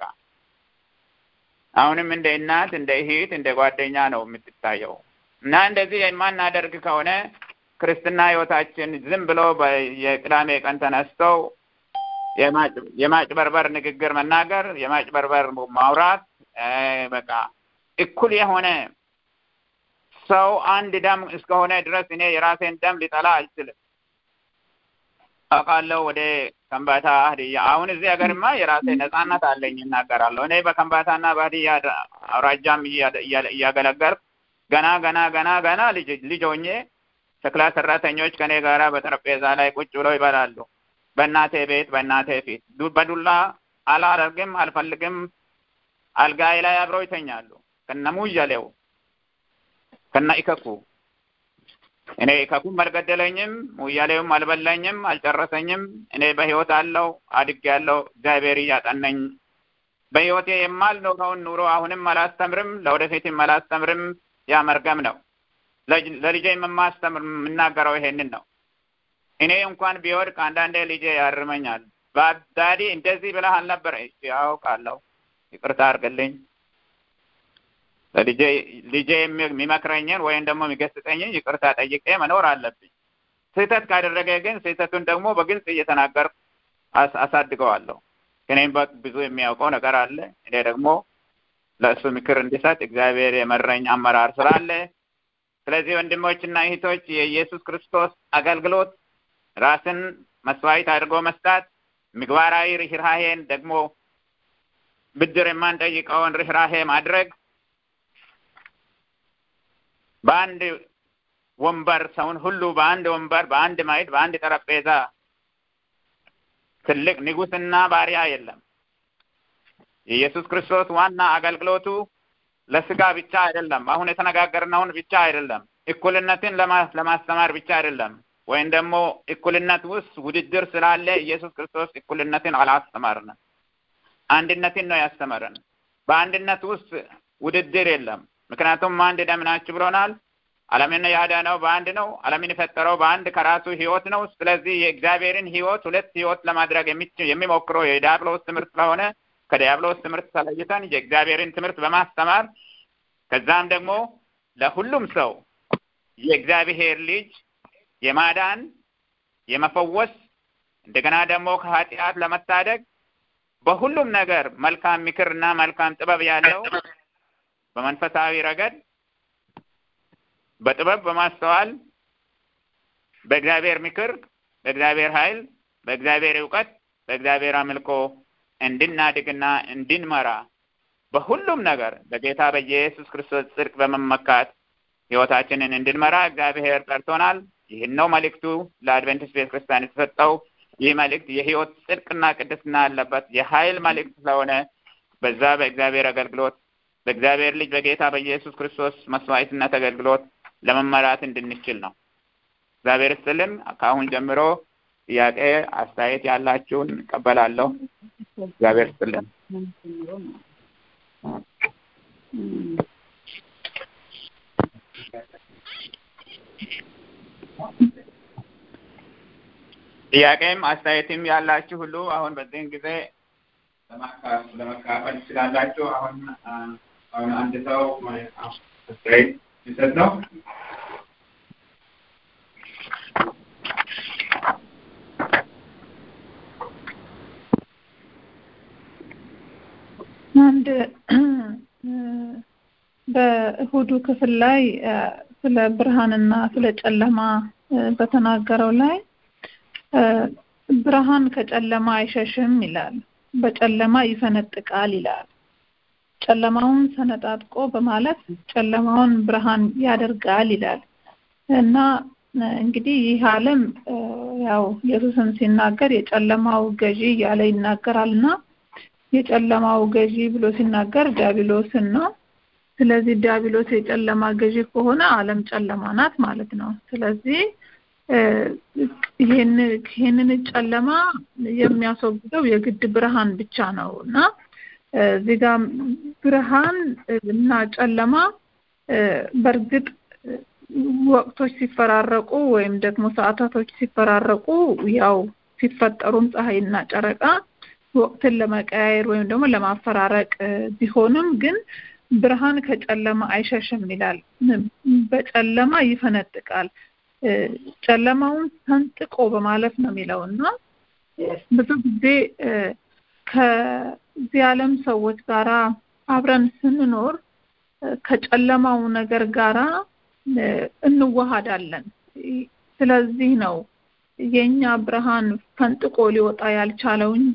አሁንም እንደ እናት፣ እንደ እህት፣ እንደ ጓደኛ ነው የምትታየው እና እንደዚህ የማናደርግ ከሆነ ክርስትና ህይወታችን ዝም ብሎ የቅዳሜ ቀን ተነስተው የማጭበርበር ንግግር መናገር፣ የማጭበርበር ማውራት፣ በቃ እኩል የሆነ ሰው አንድ ደም እስከሆነ ድረስ እኔ የራሴን ደም ሊጠላ አልችልም። አውቃለሁ ወደ ከምባታ ሀዲያ አሁን እዚህ ሀገርማ የራሴ ነጻነት አለኝ እናገራለሁ። እኔ በከምባታና በሀዲያ አውራጃም እያገለገልኩ ገና ገና ገና ገና ልጅ ሆኜ ሸክላ ሰራተኞች ከኔ ጋራ በጠረጴዛ ላይ ቁጭ ብለው ይበላሉ። በእናቴ ቤት በእናቴ ፊት በዱላ አላደርግም አልፈልግም። አልጋዬ ላይ አብረው ይተኛሉ ከነ ሙያሌው ከነ ኢከኩ። እኔ ኢከኩም አልገደለኝም፣ ሙያሌውም አልበላኝም፣ አልጨረሰኝም። እኔ በህይወት አለው አድጌያለሁ። እግዚአብሔር እያጠነኝ በህይወቴ የማልኖረውን ኑሮ አሁንም አላስተምርም፣ ለወደፊትም አላስተምርም። ያ መርገም ነው። ለልጄ የማስተምር የምናገረው ይሄንን ነው። እኔ እንኳን ቢወድቅ አንዳንዴ ልጄ ያርመኛል። በዳዲ እንደዚህ ብለህ አልነበረ? ያውቃለሁ፣ ይቅርታ አድርግልኝ። ለልጄ ልጄ የሚመክረኝን ወይም ደግሞ የሚገስጠኝን ይቅርታ ጠይቄ መኖር አለብኝ። ስህተት ካደረገ ግን ስህተቱን ደግሞ በግልጽ እየተናገር አሳድገዋለሁ። ከኔም ብዙ የሚያውቀው ነገር አለ። እኔ ደግሞ ለእሱ ምክር እንዲሰጥ እግዚአብሔር የመረኝ አመራር ስላለ ስለዚህ ወንድሞችና እህቶች የኢየሱስ ክርስቶስ አገልግሎት ራስን መስዋዕት አድርጎ መስጣት፣ ምግባራዊ ርኅራሄን ደግሞ ብድር የማንጠይቀውን ርኅራሄ ማድረግ፣ በአንድ ወንበር ሰውን ሁሉ በአንድ ወንበር፣ በአንድ ማዕድ፣ በአንድ ጠረጴዛ ትልቅ ንጉስና ባሪያ የለም። የኢየሱስ ክርስቶስ ዋና አገልግሎቱ ለስጋ ብቻ አይደለም። አሁን የተነጋገርነውን ብቻ አይደለም። እኩልነትን ለማስተማር ብቻ አይደለም። ወይም ደግሞ እኩልነት ውስጥ ውድድር ስላለ ኢየሱስ ክርስቶስ እኩልነትን አላስተማርንም። አንድነትን ነው ያስተማረን። በአንድነት ውስጥ ውድድር የለም። ምክንያቱም አንድ ደም ናችሁ ብሎናል። ዓለምን ያዳነው በአንድ ነው። ዓለምን የፈጠረው በአንድ ከራሱ ህይወት ነው። ስለዚህ የእግዚአብሔርን ህይወት ሁለት ህይወት ለማድረግ የሚሞክረው የዲያብሎስ ትምህርት ስለሆነ ከዲያብሎስ ትምህርት ተለይተን የእግዚአብሔርን ትምህርት በማስተማር ከዛም ደግሞ ለሁሉም ሰው የእግዚአብሔር ልጅ የማዳን የመፈወስ እንደገና ደግሞ ከኃጢአት ለመታደግ በሁሉም ነገር መልካም ምክርና መልካም ጥበብ ያለው በመንፈሳዊ ረገድ በጥበብ በማስተዋል በእግዚአብሔር ምክር፣ በእግዚአብሔር ኃይል፣ በእግዚአብሔር እውቀት፣ በእግዚአብሔር አምልኮ እንድናድግና እንድንመራ በሁሉም ነገር በጌታ በኢየሱስ ክርስቶስ ጽድቅ በመመካት ህይወታችንን እንድንመራ እግዚአብሔር ጠርቶናል። ይህን ነው መልእክቱ ለአድቬንቲስት ቤተ ክርስቲያን የተሰጠው። ይህ መልእክት የህይወት ጽድቅና ቅድስና ያለበት የኃይል መልእክት ስለሆነ በዛ በእግዚአብሔር አገልግሎት በእግዚአብሔር ልጅ በጌታ በኢየሱስ ክርስቶስ መስዋዕትነት አገልግሎት ለመመራት እንድንችል ነው። እግዚአብሔር ይስጥልን። ከአሁን ጀምሮ ጥያቄ፣ አስተያየት ያላችሁን እቀበላለሁ። እግዚአብሔር ይስጥልን። ጥያቄም አስተያየትም ያላችሁ ሁሉ አሁን በዚህን ጊዜ ለመካፈል ትችላላችሁ። አሁን አሁን አንድ ሰው አስተያየት ሊሰጥ ነው። አንድ በእሁዱ ክፍል ላይ ስለ ብርሃንና ስለ ጨለማ በተናገረው ላይ ብርሃን ከጨለማ አይሸሽም ይላል። በጨለማ ይፈነጥቃል ይላል። ጨለማውን ሰነጣጥቆ በማለት ጨለማውን ብርሃን ያደርጋል ይላል እና እንግዲህ ይህ ዓለም ያው ኢየሱስም ሲናገር የጨለማው ገዢ እያለ ይናገራልና የጨለማው ገዢ ብሎ ሲናገር ዲያብሎስን ነው። ስለዚህ ዲያብሎስ የጨለማ ገዢ ከሆነ ዓለም ጨለማ ናት ማለት ነው። ስለዚህ ይህንን ጨለማ የሚያስወግደው የግድ ብርሃን ብቻ ነው እና እዚህ ጋር ብርሃን እና ጨለማ በእርግጥ ወቅቶች ሲፈራረቁ ወይም ደግሞ ሰዓታቶች ሲፈራረቁ ያው ሲፈጠሩም ፀሐይና ጨረቃ ወቅትን ለመቀያየር ወይም ደግሞ ለማፈራረቅ ቢሆንም ግን ብርሃን ከጨለማ አይሸሽም ይላል። በጨለማ ይፈነጥቃል። ጨለማውን ሰንጥቆ በማለት ነው የሚለው እና ብዙ ጊዜ ከዚህ ዓለም ሰዎች ጋራ አብረን ስንኖር ከጨለማው ነገር ጋራ እንዋሃዳለን። ስለዚህ ነው የኛ ብርሃን ፈንጥቆ ሊወጣ ያልቻለው እንጂ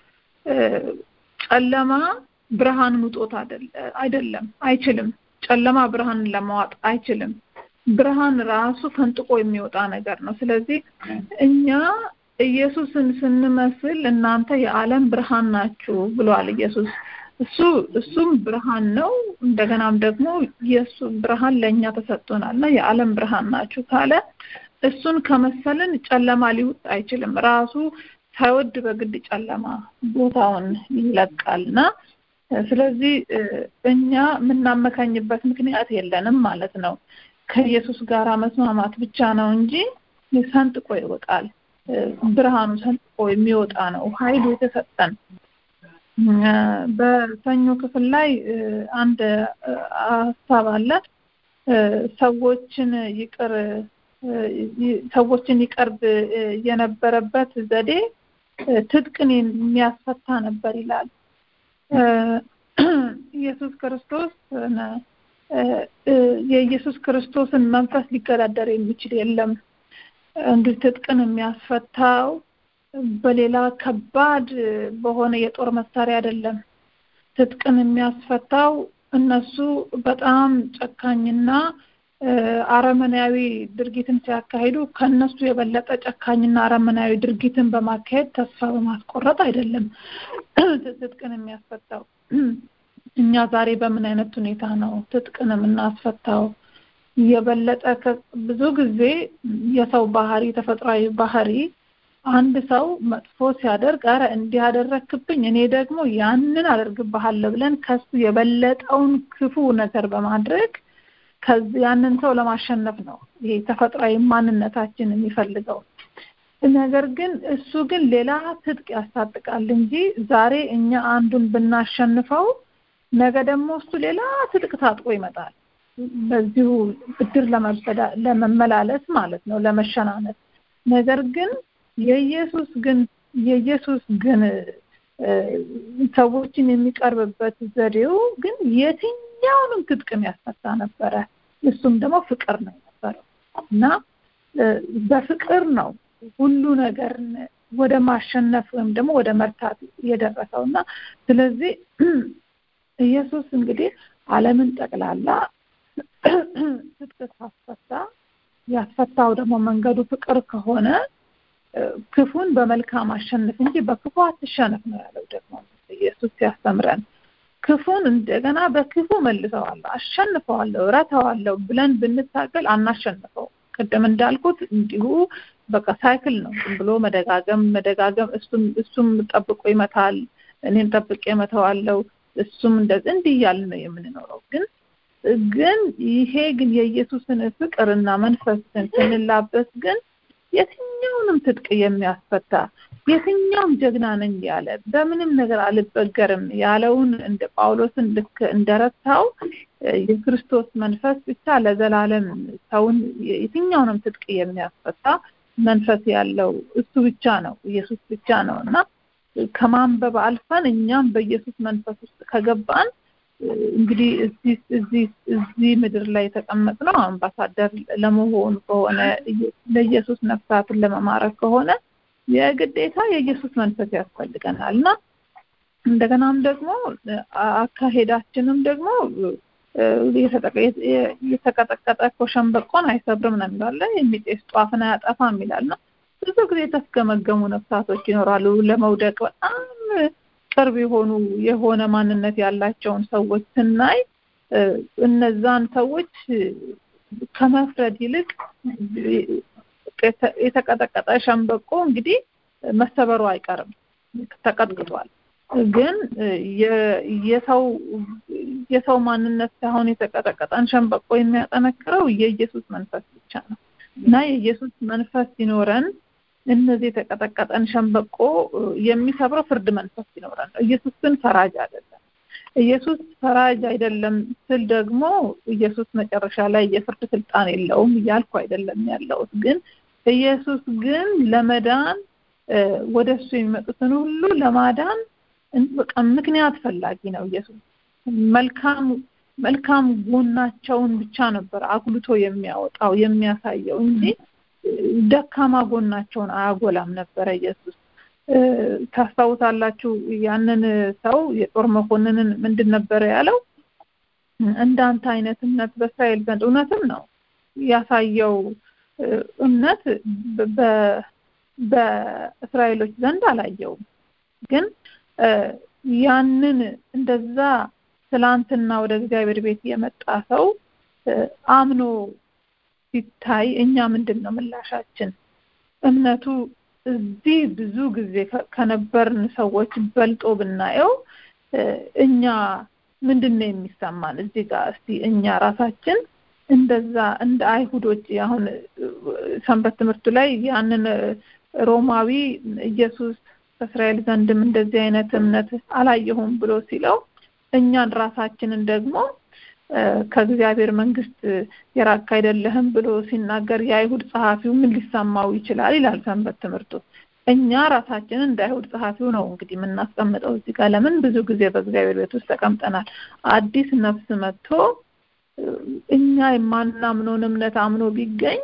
ጨለማ ብርሃን ውጦት አይደለም፣ አይችልም። ጨለማ ብርሃንን ለማዋጥ አይችልም። ብርሃን ራሱ ፈንጥቆ የሚወጣ ነገር ነው። ስለዚህ እኛ ኢየሱስን ስንመስል እናንተ የዓለም ብርሃን ናችሁ ብሏል ኢየሱስ። እሱ እሱም ብርሃን ነው። እንደገናም ደግሞ የእሱ ብርሃን ለእኛ ተሰጥቶናል እና የዓለም ብርሃን ናችሁ ካለ እሱን ከመሰልን ጨለማ ሊውጥ አይችልም። ራሱ ሳይወድ በግድ ጨለማ ቦታውን ይለቃል እና ስለዚህ እኛ የምናመካኝበት ምክንያት የለንም ማለት ነው። ከኢየሱስ ጋር መስማማት ብቻ ነው እንጂ ሰንጥቆ ይወጣል። ብርሃኑ ሰንጥቆ የሚወጣ ነው ኃይሉ የተሰጠን። በሰኞ ክፍል ላይ አንድ ሀሳብ አለ። ሰዎችን ይቅር ሰዎችን ይቀርብ የነበረበት ዘዴ ትጥቅን የሚያስፈታ ነበር ይላል። ኢየሱስ ክርስቶስ የኢየሱስ ክርስቶስን መንፈስ ሊገዳደር የሚችል የለም። እንዲህ ትጥቅን የሚያስፈታው በሌላ ከባድ በሆነ የጦር መሳሪያ አይደለም። ትጥቅን የሚያስፈታው እነሱ በጣም ጨካኝና አረመናዊ ድርጊትን ሲያካሂዱ ከነሱ የበለጠ ጨካኝና አረመናዊ ድርጊትን በማካሄድ ተስፋ በማስቆረጥ አይደለም ትጥቅን የሚያስፈታው። እኛ ዛሬ በምን አይነት ሁኔታ ነው ትጥቅን የምናስፈታው? የበለጠ ብዙ ጊዜ የሰው ባህሪ ተፈጥሯዊ ባህሪ አንድ ሰው መጥፎ ሲያደርግ አረ እንዲህ ያደረክብኝ እኔ ደግሞ ያንን አደርግብሃለሁ ብለን ከሱ የበለጠውን ክፉ ነገር በማድረግ ያንን ሰው ለማሸነፍ ነው ይሄ ተፈጥሯዊ ማንነታችን የሚፈልገው። ነገር ግን እሱ ግን ሌላ ትጥቅ ያስታጥቃል እንጂ ዛሬ እኛ አንዱን ብናሸንፈው ነገ ደግሞ እሱ ሌላ ትጥቅ ታጥቆ ይመጣል። በዚሁ ብድር ለመመላለስ ማለት ነው፣ ለመሸናነፍ። ነገር ግን የኢየሱስ ግን የኢየሱስ ግን ሰዎችን የሚቀርብበት ዘዴው ግን የትኛውንም ትጥቅ የሚያስፈታ ነበረ። እሱም ደግሞ ፍቅር ነው የነበረው እና በፍቅር ነው ሁሉ ነገር ወደ ማሸነፍ ወይም ደግሞ ወደ መርታት የደረሰው እና ስለዚህ ኢየሱስ እንግዲህ ዓለምን ጠቅላላ ትጥቅ ካስፈታ ያስፈታው ደግሞ መንገዱ ፍቅር ከሆነ ክፉን በመልካም አሸንፍ እንጂ በክፉ አትሸነፍ ነው ያለው። ደግሞ ኢየሱስ ሲያስተምረን ክፉን እንደገና በክፉ መልሰዋለሁ፣ አሸንፈዋለሁ፣ እረታዋለሁ ብለን ብንታገል አናሸንፈው። ቅድም እንዳልኩት እንዲሁ በቃ ሳይክል ነው። ዝም ብሎ መደጋገም መደጋገም፣ እሱም እሱም ጠብቆ ይመታል፣ እኔም ጠብቄ እመታዋለሁ፣ እሱም እንደዚህ እንዲህ እያልን ነው የምንኖረው። ግን ግን ይሄ ግን የኢየሱስን ፍቅርና መንፈስን ስንላበስ ግን የትኛውንም ትጥቅ የሚያስፈታ የትኛውም ጀግና ነኝ ያለ በምንም ነገር አልበገርም ያለውን እንደ ጳውሎስን ልክ እንደረታው የክርስቶስ መንፈስ ብቻ ለዘላለም ሰውን የትኛውንም ትጥቅ የሚያስፈታ መንፈስ ያለው እሱ ብቻ ነው፣ ኢየሱስ ብቻ ነው እና ከማንበብ አልፈን እኛም በኢየሱስ መንፈስ ውስጥ ከገባን እንግዲህ እዚህ እዚህ እዚህ ምድር ላይ የተቀመጥነው አምባሳደር ለመሆን ከሆነ ለኢየሱስ ነፍሳትን ለመማረክ ከሆነ የግዴታ የኢየሱስ መንፈስ ያስፈልገናል እና እንደገናም ደግሞ አካሄዳችንም ደግሞ የተቀጠቀጠ እኮ ሸንበቆን አይሰብርም ነው የሚላለ የሚጤስ ጧፍን አያጠፋም ይላል እና ብዙ ጊዜ የተስገመገሙ ነፍሳቶች ይኖራሉ ለመውደቅ በጣም ቅርብ የሆኑ የሆነ ማንነት ያላቸውን ሰዎች ስናይ እነዛን ሰዎች ከመፍረድ ይልቅ የተቀጠቀጠ ሸንበቆ እንግዲህ መሰበሩ አይቀርም፣ ተቀጥቅጧል። ግን የሰው የሰው ማንነት ሳይሆን የተቀጠቀጠን ሸንበቆ የሚያጠነክረው የኢየሱስ መንፈስ ብቻ ነው እና የኢየሱስ መንፈስ ሲኖረን እነዚህ የተቀጠቀጠን ሸንበቆ የሚሰብረው ፍርድ መንፈስ ሲኖረን ነው። ኢየሱስ ግን ፈራጅ አይደለም። ኢየሱስ ፈራጅ አይደለም ስል ደግሞ ኢየሱስ መጨረሻ ላይ የፍርድ ስልጣን የለውም እያልኩ አይደለም ያለሁት። ግን ኢየሱስ ግን ለመዳን ወደ እሱ የሚመጡትን ሁሉ ለማዳን በቃ ምክንያት ፈላጊ ነው። ኢየሱስ መልካም መልካም ጎናቸውን ብቻ ነበር አጉልቶ የሚያወጣው የሚያሳየው እንጂ ደካማ ጎናቸውን አያጎላም ነበረ ኢየሱስ። ታስታውሳላችሁ ያንን ሰው የጦር መኮንንን ምንድን ነበረ ያለው? እንዳንተ አይነት እምነት በእስራኤል ዘንድ እውነትም ነው ያሳየው እምነት በእስራኤሎች ዘንድ አላየውም። ግን ያንን እንደዛ ትላንትና ወደ እግዚአብሔር ቤት የመጣ ሰው አምኖ ሲታይ እኛ ምንድን ነው ምላሻችን? እምነቱ እዚህ ብዙ ጊዜ ከነበርን ሰዎች በልጦ ብናየው እኛ ምንድን ነው የሚሰማን? እዚህ ጋር እስቲ እኛ ራሳችን እንደዛ እንደ አይሁዶች አሁን ሰንበት ትምህርቱ ላይ ያንን ሮማዊ ኢየሱስ በእስራኤል ዘንድም እንደዚህ አይነት እምነት አላየሁም ብሎ ሲለው እኛን ራሳችንን ደግሞ ከእግዚአብሔር መንግስት የራቅ አይደለህም ብሎ ሲናገር የአይሁድ ጸሐፊው ምን ሊሰማው ይችላል ይላል ሰንበት ትምህርቱ። እኛ ራሳችንን እንደ አይሁድ ጸሐፊው ነው እንግዲህ የምናስቀምጠው እዚህ ጋር። ለምን ብዙ ጊዜ በእግዚአብሔር ቤት ውስጥ ተቀምጠናል። አዲስ ነፍስ መጥቶ እኛ የማናምነውን እምነት አምኖ ቢገኝ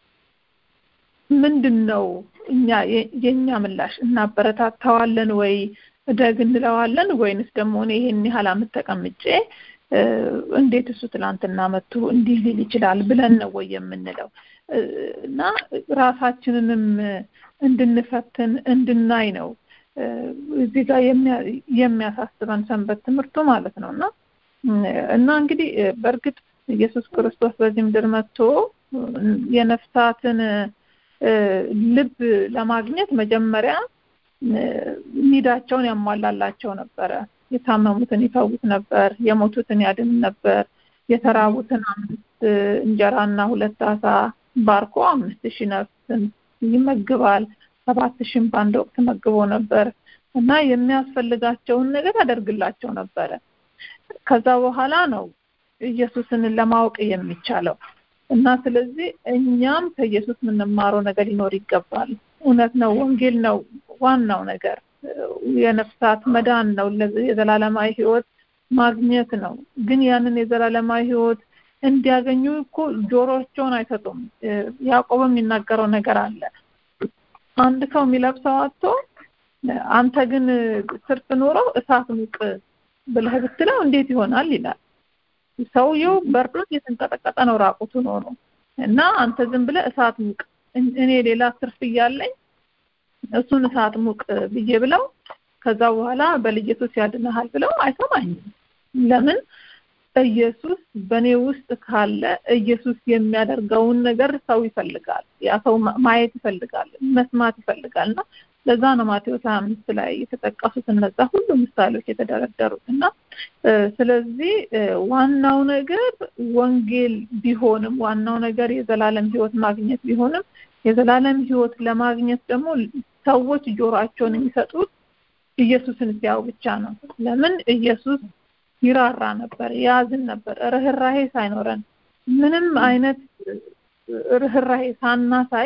ምንድን ነው እኛ የእኛ ምላሽ? እናበረታታዋለን ወይ እደግ እንለዋለን ወይንስ ደግሞ እኔ ይህን ያህል ዓመት ተቀምጬ እንዴት እሱ ትላንትና መጥቶ እንዲህ ሊል ይችላል ብለን ነው ወይ የምንለው እና ራሳችንንም እንድንፈትን እንድናይ ነው እዚህ ጋር የሚያሳስበን ሰንበት ትምህርቱ ማለት ነው እና እና እንግዲህ በእርግጥ ኢየሱስ ክርስቶስ በዚህ ምድር መጥቶ የነፍሳትን ልብ ለማግኘት መጀመሪያ ኒዳቸውን ያሟላላቸው ነበረ። የታመሙትን ይፈውስ ነበር፣ የሞቱትን ያድን ነበር፣ የተራቡትን አምስት እንጀራና ሁለት አሳ ባርኮ አምስት ሺህ ነፍስን ይመግባል። ሰባት ሺህም በአንድ ወቅት መግቦ ነበር እና የሚያስፈልጋቸውን ነገር ያደርግላቸው ነበረ። ከዛ በኋላ ነው ኢየሱስን ለማወቅ የሚቻለው እና ስለዚህ እኛም ከኢየሱስ የምንማረው ነገር ሊኖር ይገባል። እውነት ነው፣ ወንጌል ነው ዋናው ነገር፣ የነፍሳት መዳን ነው፣ የዘላለማዊ ሕይወት ማግኘት ነው። ግን ያንን የዘላለማዊ ሕይወት እንዲያገኙ እኮ ጆሮቸውን አይሰጡም። ያዕቆብ የሚናገረው ነገር አለ። አንድ ሰው የሚለብሰው አጥቶ አንተ ግን ትርፍ ኖረው እሳት ሙቅ ብለህ ብትለው እንዴት ይሆናል ይላል። ሰውየው በርዶት የተንቀጠቀጠ ነው ራቁቱን ሆኖ እና አንተ ዝም ብለህ እሳት ሙቅ እኔ ሌላ ትርፍ እያለኝ እሱን እሳት ሙቅ ብዬ ብለው ከዛ በኋላ በልጅቱስ ያድንሃል ብለው አይሰማኝም። ለምን ኢየሱስ በእኔ ውስጥ ካለ ኢየሱስ የሚያደርገውን ነገር ሰው ይፈልጋል። ያ ሰው ማየት ይፈልጋል፣ መስማት ይፈልጋል እና ለዛ ነው ማቴዎስ ሀያ አምስት ላይ የተጠቀሱት እነዛ ሁሉ ምሳሌዎች የተደረደሩት እና ስለዚህ ዋናው ነገር ወንጌል ቢሆንም ዋናው ነገር የዘላለም ሕይወት ማግኘት ቢሆንም የዘላለም ሕይወት ለማግኘት ደግሞ ሰዎች ጆሮአቸውን የሚሰጡት ኢየሱስን ሲያው ብቻ ነው። ለምን ኢየሱስ ይራራ ነበር፣ ያዝን ነበር። ርህራሄ ሳይኖረን ምንም አይነት ርህራሄ ሳናሳይ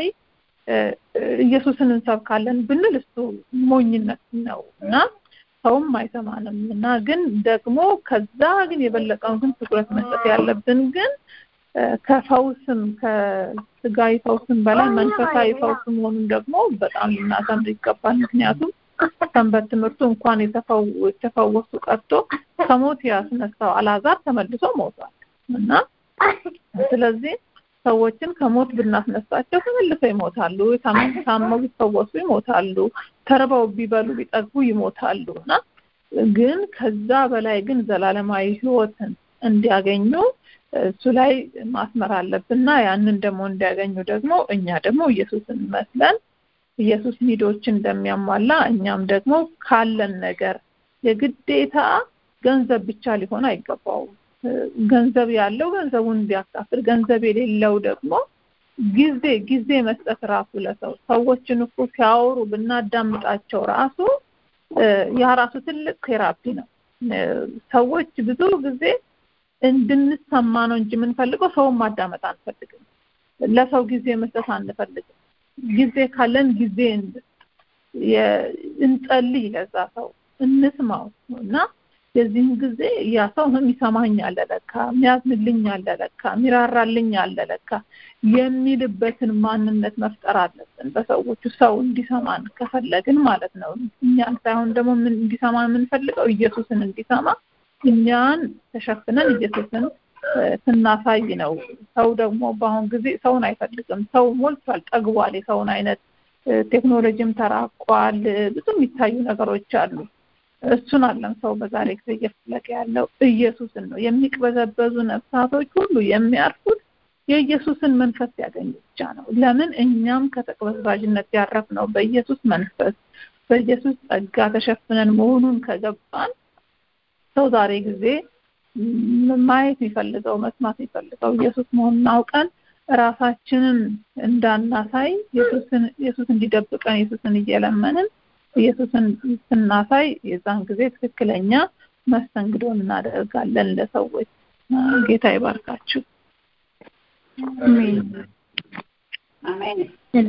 ኢየሱስን እንሰብካለን ብንል እሱ ሞኝነት ነው እና ሰውም አይሰማንም እና ግን ደግሞ ከዛ ግን የበለጠውን ግን ትኩረት መስጠት ያለብን ግን ከፈውስም ከስጋዊ ፈውስም በላይ መንፈሳዊ ፈውስ መሆኑን ደግሞ በጣም ልናሰምር ይገባል። ምክንያቱም ሰንበት ትምህርቱ እንኳን የተፈወሱ ቀርቶ ከሞት ያስነሳው አላዛር ተመልሶ ሞቷል እና ስለዚህ ሰዎችን ከሞት ብናስነሳቸው ተመልሰው ይሞታሉ። ታመው ቢፈወሱ ይሞታሉ። ተርበው ቢበሉ ቢጠግቡ ይሞታሉ እና ግን ከዛ በላይ ግን ዘላለማዊ ሕይወትን እንዲያገኙ እሱ ላይ ማስመር አለብንና ያንን ደግሞ እንዲያገኙ ደግሞ እኛ ደግሞ ኢየሱስን መስለን ኢየሱስ ኒዶችን እንደሚያሟላ እኛም ደግሞ ካለን ነገር የግዴታ ገንዘብ ብቻ ሊሆን አይገባውም። ገንዘብ ያለው ገንዘቡን ቢያካፍል፣ ገንዘብ የሌለው ደግሞ ጊዜ ጊዜ መስጠት ራሱ ለሰው ሰዎችን እኮ ሲያወሩ ብናዳምጣቸው ራሱ ያ ራሱ ትልቅ ቴራፒ ነው። ሰዎች ብዙ ጊዜ እንድንሰማ ነው እንጂ የምንፈልገው ሰውን ማዳመጥ አንፈልግም። ለሰው ጊዜ መስጠት አንፈልግም። ጊዜ ካለን ጊዜ እንጸልይ፣ ለዛ ሰው እንስማው እና የዚህን ጊዜ ያ ሰው የሚሰማኝ አለ ለካ፣ የሚያዝንልኝ አለ ለካ፣ የሚራራልኝ አለ ለካ የሚልበትን ማንነት መፍጠር አለብን በሰዎቹ ሰው እንዲሰማን ከፈለግን ማለት ነው። እኛን ሳይሆን ደግሞ ምን እንዲሰማ የምንፈልገው ኢየሱስን እንዲሰማ እኛን ተሸፍነን ኢየሱስን ስናሳይ ነው። ሰው ደግሞ በአሁን ጊዜ ሰውን አይፈልግም። ሰው ሞልቷል፣ ጠግቧል። የሰውን አይነት ቴክኖሎጂም ተራቋል። ብዙ የሚታዩ ነገሮች አሉ። እሱን አለም ሰው በዛሬ ጊዜ እየፈለገ ያለው ኢየሱስን ነው። የሚቅበዘበዙ ነፍሳቶች ሁሉ የሚያርፉት የኢየሱስን መንፈስ ያገኙ ብቻ ነው። ለምን እኛም ከተቅበዝባዥነት ያረፍነው በኢየሱስ መንፈስ በኢየሱስ ጸጋ ተሸፍነን መሆኑን ከገባን ሰው ዛሬ ጊዜ ማየት የሚፈልገው መስማት የሚፈልገው ኢየሱስ መሆኑን አውቀን ራሳችንን እንዳናሳይ ኢየሱስን ኢየሱስ እንዲደብቀን ኢየሱስን እየለመንን ኢየሱስን ስናሳይ የዛን ጊዜ ትክክለኛ መስተንግዶን እናደርጋለን ለሰዎች። ጌታ ይባርካችሁ። አሜን። ሄሎ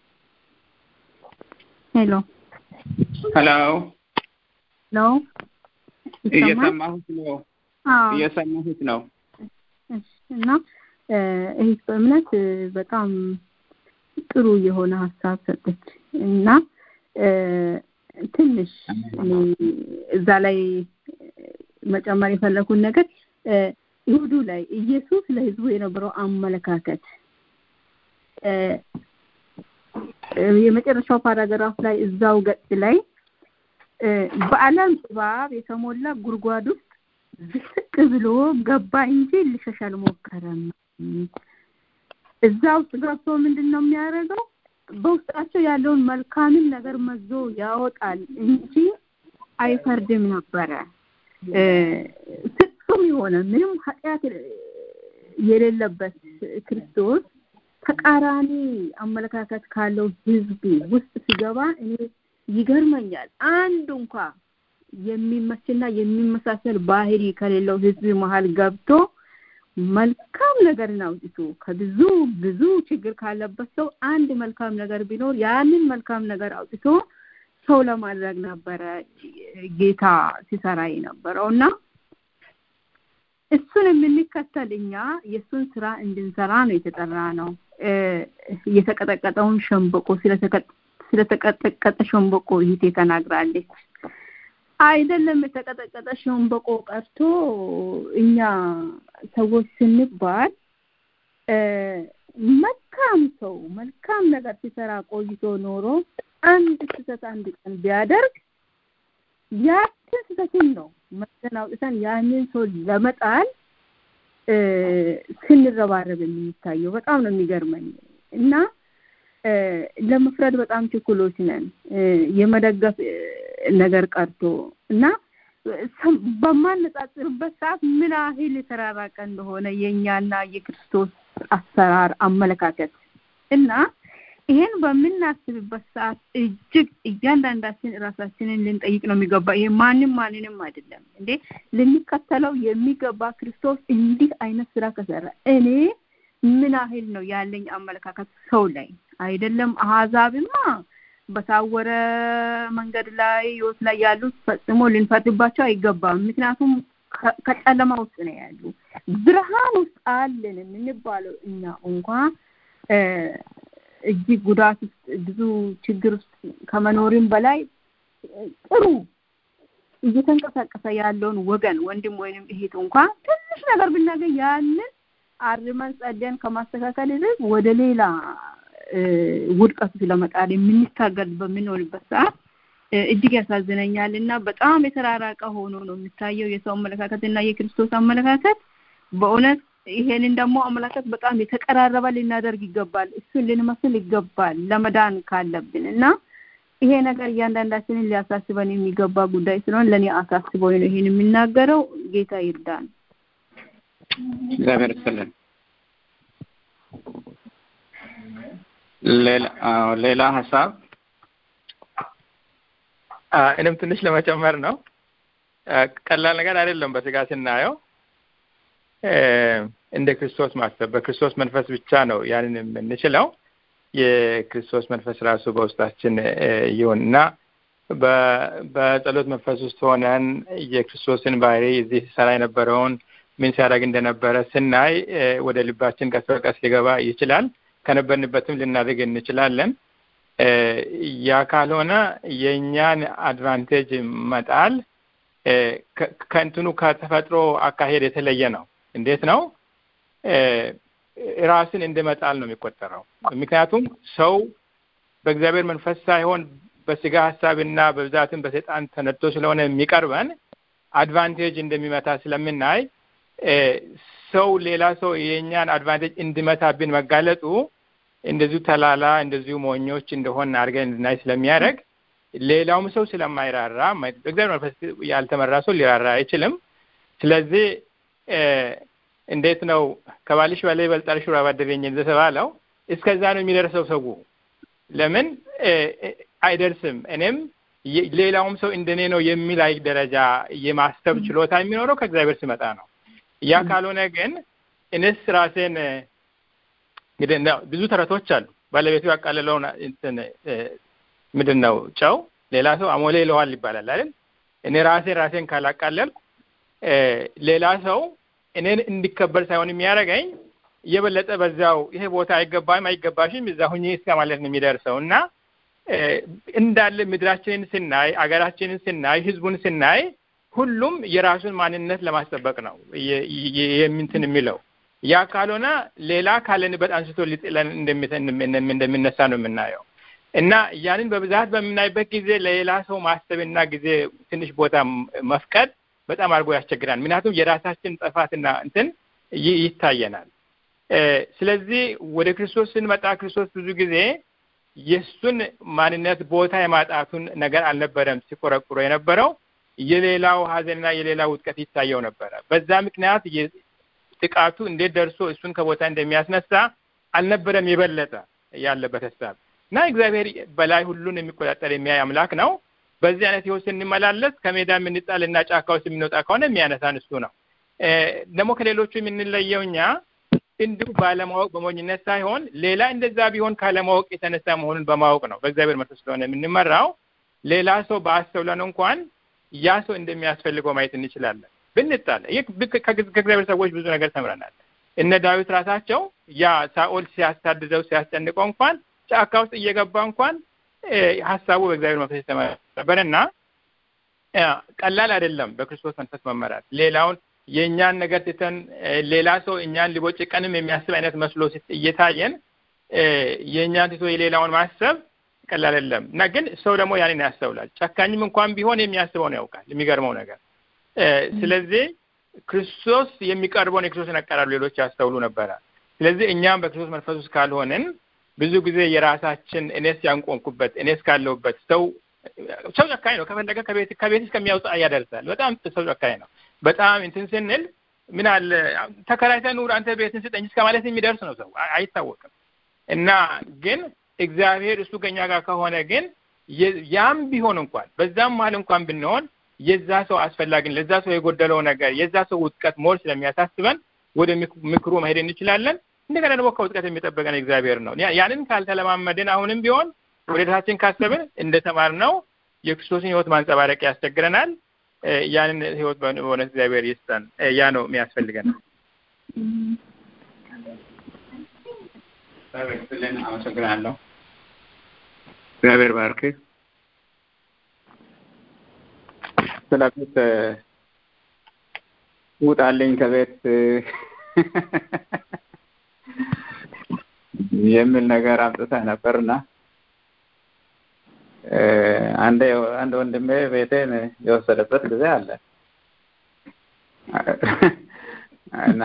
ሄሎ ሄሎ ነው እየሰማሁት ነው እየሰማሁት ነው። እና እህት በእምነት በጣም ጥሩ የሆነ ሀሳብ ሰጠች እና ትንሽ እኔ እዛ ላይ መጨመር የፈለኩን ነገር ይሁዱ ላይ ኢየሱስ ለህዝቡ የነበረው አመለካከት የመጨረሻው ፓራግራፍ ላይ እዛው ገጽ ላይ በዓለም ጥባብ የተሞላ ጉድጓድ ውስጥ ዝቅ ብሎ ገባ እንጂ ሊሸሽ አልሞከረም። እዛ ውስጥ ገብቶ ምንድን ነው የሚያደርገው? በውስጣቸው ያለውን መልካምን ነገር መዞ ያወጣል እንጂ አይፈርድም ነበረ። ፍጹም የሆነ ምንም ኃጢአት የሌለበት ክርስቶስ ተቃራኒ አመለካከት ካለው ህዝብ ውስጥ ሲገባ እኔ ይገርመኛል። አንድ እንኳ የሚመችና የሚመሳሰል ባህሪ ከሌለው ህዝብ መሀል ገብቶ መልካም ነገርን አውጥቶ ከብዙ ብዙ ችግር ካለበት ሰው አንድ መልካም ነገር ቢኖር ያንን መልካም ነገር አውጥቶ ሰው ለማድረግ ነበረ ጌታ ሲሰራ የነበረው እና እሱን የምንከተል እኛ የእሱን ስራ እንድንሰራ ነው የተጠራ ነው። የተቀጠቀጠውን ሸንበቆ ስለተቀጠቀጠ ሸንበቆ ይህቴ ተናግራለች። አይደለም የተቀጠቀጠ ሸንበቆ ቀርቶ እኛ ሰዎች ስንባል መልካም ሰው መልካም ነገር ሲሰራ ቆይቶ ኖሮ አንድ ስህተት አንድ ቀን ቢያደርግ ያችን ስህተትን ነው መዘን አውጥተን ያንን ሰው ለመጣል ስንረባረብ የሚታየው በጣም ነው የሚገርመኝ እና ለመፍረድ በጣም ችኩሎች ነን። የመደገፍ ነገር ቀርቶ እና በማነጻጽርበት ሰዓት ምን ያህል የተራራቀ እንደሆነ የእኛና የክርስቶስ አሰራር አመለካከት እና ይሄን በምናስብበት ሰዓት እጅግ እያንዳንዳችን ራሳችንን ልንጠይቅ ነው የሚገባ። ይሄ ማንም ማንንም አይደለም እንዴ ልንከተለው የሚገባ ክርስቶስ እንዲህ አይነት ስራ ከሰራ እኔ ምን ያህል ነው ያለኝ አመለካከት ሰው ላይ አይደለም። አህዛብማ በታወረ መንገድ ላይ ህይወት ላይ ያሉት ፈጽሞ ልንፈርድባቸው አይገባም። ምክንያቱም ከጨለማ ውስጥ ነው ያሉ። ብርሃን ውስጥ አለን የምንባለው እኛ እንኳ እጅግ ጉዳት ውስጥ ብዙ ችግር ውስጥ ከመኖርም በላይ ጥሩ እየተንቀሳቀሰ ያለውን ወገን ወንድም ወይንም እህት እንኳ ትንሽ ነገር ብናገኝ ያንን አርመን ጸደን ከማስተካከል ይልቅ ወደ ሌላ ውድቀቱ ለመጣል የምንታገል በምንሆንበት ሰዓት እጅግ ያሳዝነኛል እና በጣም የተራራቀ ሆኖ ነው የሚታየው የሰው አመለካከት እና የክርስቶስ አመለካከት። በእውነት ይሄንን ደግሞ አመለካከት በጣም የተቀራረበ ልናደርግ ይገባል። እሱን ልንመስል ይገባል ለመዳን ካለብን እና ይሄ ነገር እያንዳንዳችንን ሊያሳስበን የሚገባ ጉዳይ ስለሆነ ለእኔ አሳስበው ነው ይሄን የሚናገረው። ጌታ ይርዳን። እግዚአብሔር ይስጥልን። ሌላ ሀሳብ እኔም ትንሽ ለመጨመር ነው። ቀላል ነገር አይደለም። በስጋ ስናየው እንደ ክርስቶስ ማሰብ በክርስቶስ መንፈስ ብቻ ነው ያንን የምንችለው። የክርስቶስ መንፈስ ራሱ በውስጣችን ይሁን እና በጸሎት መንፈስ ውስጥ ሆነን የክርስቶስን ባህሪ እዚህ ሲሰራ የነበረውን ምን ሲያደርግ እንደነበረ ስናይ ወደ ልባችን ቀስ በቀስ ሊገባ ይችላል። ከነበርንበትም ልናደርግ እንችላለን። ያ ካልሆነ የእኛን አድቫንቴጅ መጣል ከእንትኑ ከተፈጥሮ አካሄድ የተለየ ነው። እንዴት ነው? ራስን እንደ መጣል ነው የሚቆጠረው። ምክንያቱም ሰው በእግዚአብሔር መንፈስ ሳይሆን በስጋ ሀሳብና በብዛትም በሰይጣን ተነድቶ ስለሆነ የሚቀርበን አድቫንቴጅ እንደሚመታ ስለምናይ ሰው ሌላ ሰው የእኛን አድቫንቴጅ እንዲመታብን መጋለጡ እንደዚሁ ተላላ እንደዚሁ ሞኞች እንደሆን አድርገን እንድናይ ስለሚያደርግ ሌላውም ሰው ስለማይራራ በእግዚአብሔር መንፈስ ያልተመራ ሰው ሊራራ አይችልም። ስለዚህ እንዴት ነው ከባልሽ በላይ ይበልጣል ሹራ ባደረኝ እንደተባለው እስከዛ ነው የሚደርሰው ሰው ለምን አይደርስም። እኔም ሌላውም ሰው እንደኔ ነው የሚል አይ ደረጃ የማሰብ ችሎታ የሚኖረው ከእግዚአብሔር ሲመጣ ነው። ያ ካልሆነ ግን እኔስ ራሴን እንግዲህ ብዙ ተረቶች አሉ። ባለቤቱ ያቃለለውን እንትን ምንድን ነው ጨው ሌላ ሰው አሞሌ ይለዋል ይባላል አይደል? እኔ ራሴን ራሴን ካላቃለልኩ ሌላ ሰው እኔን እንዲከበር ሳይሆን የሚያደርገኝ እየበለጠ በዛው ይሄ ቦታ አይገባም አይገባሽም እዛ ሁኜ እስከ ማለት ነው የሚደርሰው እና እንዳለ ምድራችንን ስናይ አገራችንን ስናይ ህዝቡን ስናይ ሁሉም የራሱን ማንነት ለማስጠበቅ ነው የምንትን የሚለው ያ ካልሆነ ሌላ ካለንበት አንስቶ ሊጥለን እንደሚነሳ ነው የምናየው እና ያንን በብዛት በምናይበት ጊዜ ለሌላ ሰው ማሰብና ጊዜ ትንሽ ቦታ መፍቀድ በጣም አድርጎ ያስቸግራል ምክንያቱም የራሳችን ጥፋትና እንትን ይታየናል ስለዚህ ወደ ክርስቶስ ስንመጣ ክርስቶስ ብዙ ጊዜ የእሱን ማንነት ቦታ የማጣቱን ነገር አልነበረም ሲቆረቁሮ የነበረው የሌላው ሀዘንና የሌላ ውጥቀት ይታየው ነበረ በዛ ምክንያት ጥቃቱ እንዴት ደርሶ እሱን ከቦታ እንደሚያስነሳ አልነበረም የበለጠ ያለበት ሀሳብ እና እግዚአብሔር በላይ ሁሉን የሚቆጣጠር የሚያይ አምላክ ነው በዚህ አይነት ህይወት ስንመላለስ ከሜዳ የምንጣል እና ጫካ ውስጥ የምንወጣ ከሆነ የሚያነሳን እሱ ነው ደግሞ ከሌሎቹ የምንለየው እኛ እንዲሁ ባለማወቅ በሞኝነት ሳይሆን ሌላ እንደዛ ቢሆን ካለማወቅ የተነሳ መሆኑን በማወቅ ነው በእግዚአብሔር መንፈስ ስለሆነ የምንመራው ሌላ ሰው በአስተውለን እንኳን ያ ሰው እንደሚያስፈልገው ማየት እንችላለን ብንጣል ከእግዚአብሔር ሰዎች ብዙ ነገር ተምረናል እነ ዳዊት ራሳቸው ያ ሳኦል ሲያሳድደው ሲያስጨንቀው እንኳን ጫካ ውስጥ እየገባ እንኳን ሀሳቡ በእግዚአብሔር መንፈስ የተመረበረ እና ቀላል አይደለም በክርስቶስ መንፈስ መመራት ሌላውን የእኛን ነገር ትተን ሌላ ሰው እኛን ሊቦጭቀንም የሚያስብ አይነት መስሎ እየታየን የእኛን ትቶ የሌላውን ማሰብ ቀላል አይደለም እና ግን ሰው ደግሞ ያንን ያስተውላል ጨካኝም እንኳን ቢሆን የሚያስበውን ያውቃል የሚገርመው ነገር ስለዚህ ክርስቶስ የሚቀርበውን የክርስቶስን አቀራረብ ሌሎች ያስተውሉ ነበረ ስለዚህ እኛም በክርስቶስ መንፈስ ውስጥ ካልሆንን ብዙ ጊዜ የራሳችን እኔስ ያንቆንኩበት እኔስ ካለሁበት ሰው ሰው ጨካኝ ነው ከፈለገ ከቤት ከቤት እስከሚያውጣ ያደርሳል በጣም ሰው ጨካኝ ነው በጣም እንትን ስንል ምን አለ ተከራይተህ ኑር አንተ ቤትን ስጠኝ እስከ ማለት የሚደርስ ነው ሰው አይታወቅም እና ግን እግዚአብሔር እሱ ከኛ ጋር ከሆነ ግን ያም ቢሆን እንኳን በዛም መሀል እንኳን ብንሆን የዛ ሰው አስፈላጊን ለዛ ሰው የጎደለው ነገር የዛ ሰው ውጥቀት ሞር ስለሚያሳስበን ወደ ምክሩ መሄድ እንችላለን እንደገና ደግሞ ከውጥቀት የሚጠበቀን እግዚአብሔር ነው ያንን ካልተለማመድን አሁንም ቢሆን ወደ ታችን ካሰብን እንደተማር ነው የክርስቶስን ህይወት ማንጸባረቅ ያስቸግረናል ያንን ህይወት በእውነት እግዚአብሔር ይስጠን ያ ነው የሚያስፈልገን ስልን አመሰግናለሁ እግዚአብሔር ባርክ ስለ ቤት ውጣልኝ ከቤት የሚል ነገር አምጥተህ ነበርና አንድ አንድ ወንድሜ ቤቴን የወሰደበት ጊዜ አለ እና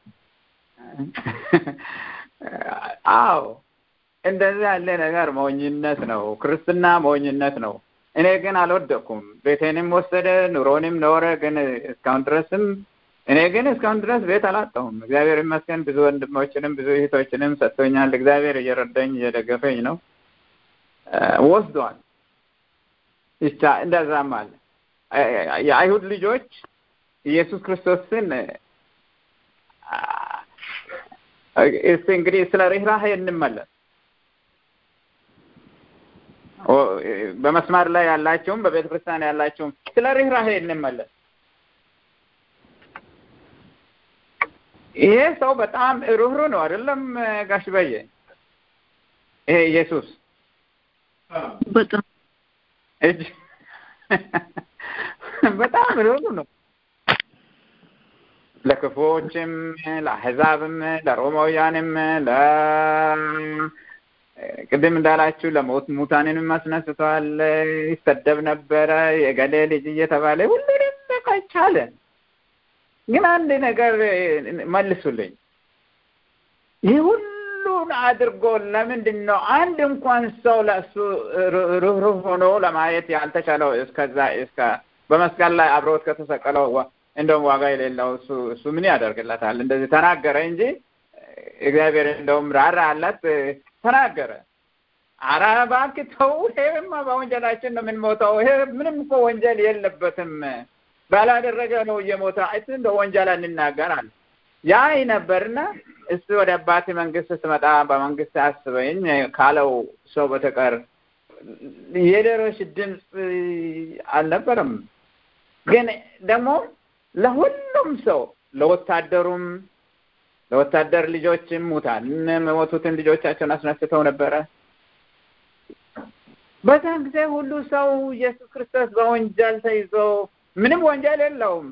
አዎ እንደዚህ ያለ ነገር ሞኝነት ነው ክርስትና ሞኝነት ነው እኔ ግን አልወደኩም ቤቴንም ወሰደ ኑሮንም ኖረ ግን እስካሁን ድረስም እኔ ግን እስካሁን ድረስ ቤት አላጣሁም እግዚአብሔር ይመስገን ብዙ ወንድሞችንም ብዙ እህቶችንም ሰጥቶኛል እግዚአብሔር እየረዳኝ እየደገፈኝ ነው ወስዷል ይቻ እንደዛም አለ የአይሁድ ልጆች ኢየሱስ ክርስቶስን እስቲ እንግዲህ ስለ ርኅራሄ እንመለስ በመስመር ላይ ያላቸውም በቤተ ክርስቲያን ያላቸውም ስለ ርኅራሄ እንመለስ ይሄ ሰው በጣም ሩህሩ ነው አይደለም ጋሽ በየ ይሄ ኢየሱስ በጣም እጅ በጣም ሩህሩ ነው ለክፉዎችም ለአሕዛብም ለሮማውያንም ለ ቅድም እንዳላችሁ ለሞት ሙታንንም አስነስቷል ይሰደብ ነበረ የገሌ ልጅ እየተባለ ሁሉንም በቃ ቻለ ግን አንድ ነገር መልሱልኝ ይህ ሁሉን አድርጎ ለምንድን ነው አንድ እንኳን ሰው ለእሱ ሩህሩህ ሆኖ ለማየት ያልተቻለው እስከዛ እስከ በመስቀል ላይ አብሮት ከተሰቀለው እንደውም ዋጋ የሌለው እሱ እሱ ምን ያደርግለታል እንደዚህ ተናገረ እንጂ እግዚአብሔር እንደውም ራራ አላት ተናገረ አረ እባክህ ተው ይሄማ በወንጀላችን ነው የምንሞተው ይሄ ምንም እኮ ወንጀል የለበትም ባላደረገ ነው እየሞተ አይት እንደ ወንጀል እንናገር አለ ያ ነበርና እሱ ወደ አባቴ መንግስት ስትመጣ በመንግስት አስበኝ ካለው ሰው በተቀር የሌሎች ድምፅ አልነበረም ግን ደግሞ ለሁሉም ሰው ለወታደሩም ለወታደር ልጆችም ሙታን የሞቱትን ልጆቻቸውን አስነስተው ነበረ በዛን ጊዜ ሁሉ ሰው ኢየሱስ ክርስቶስ በወንጀል ተይዞ ምንም ወንጀል የለውም።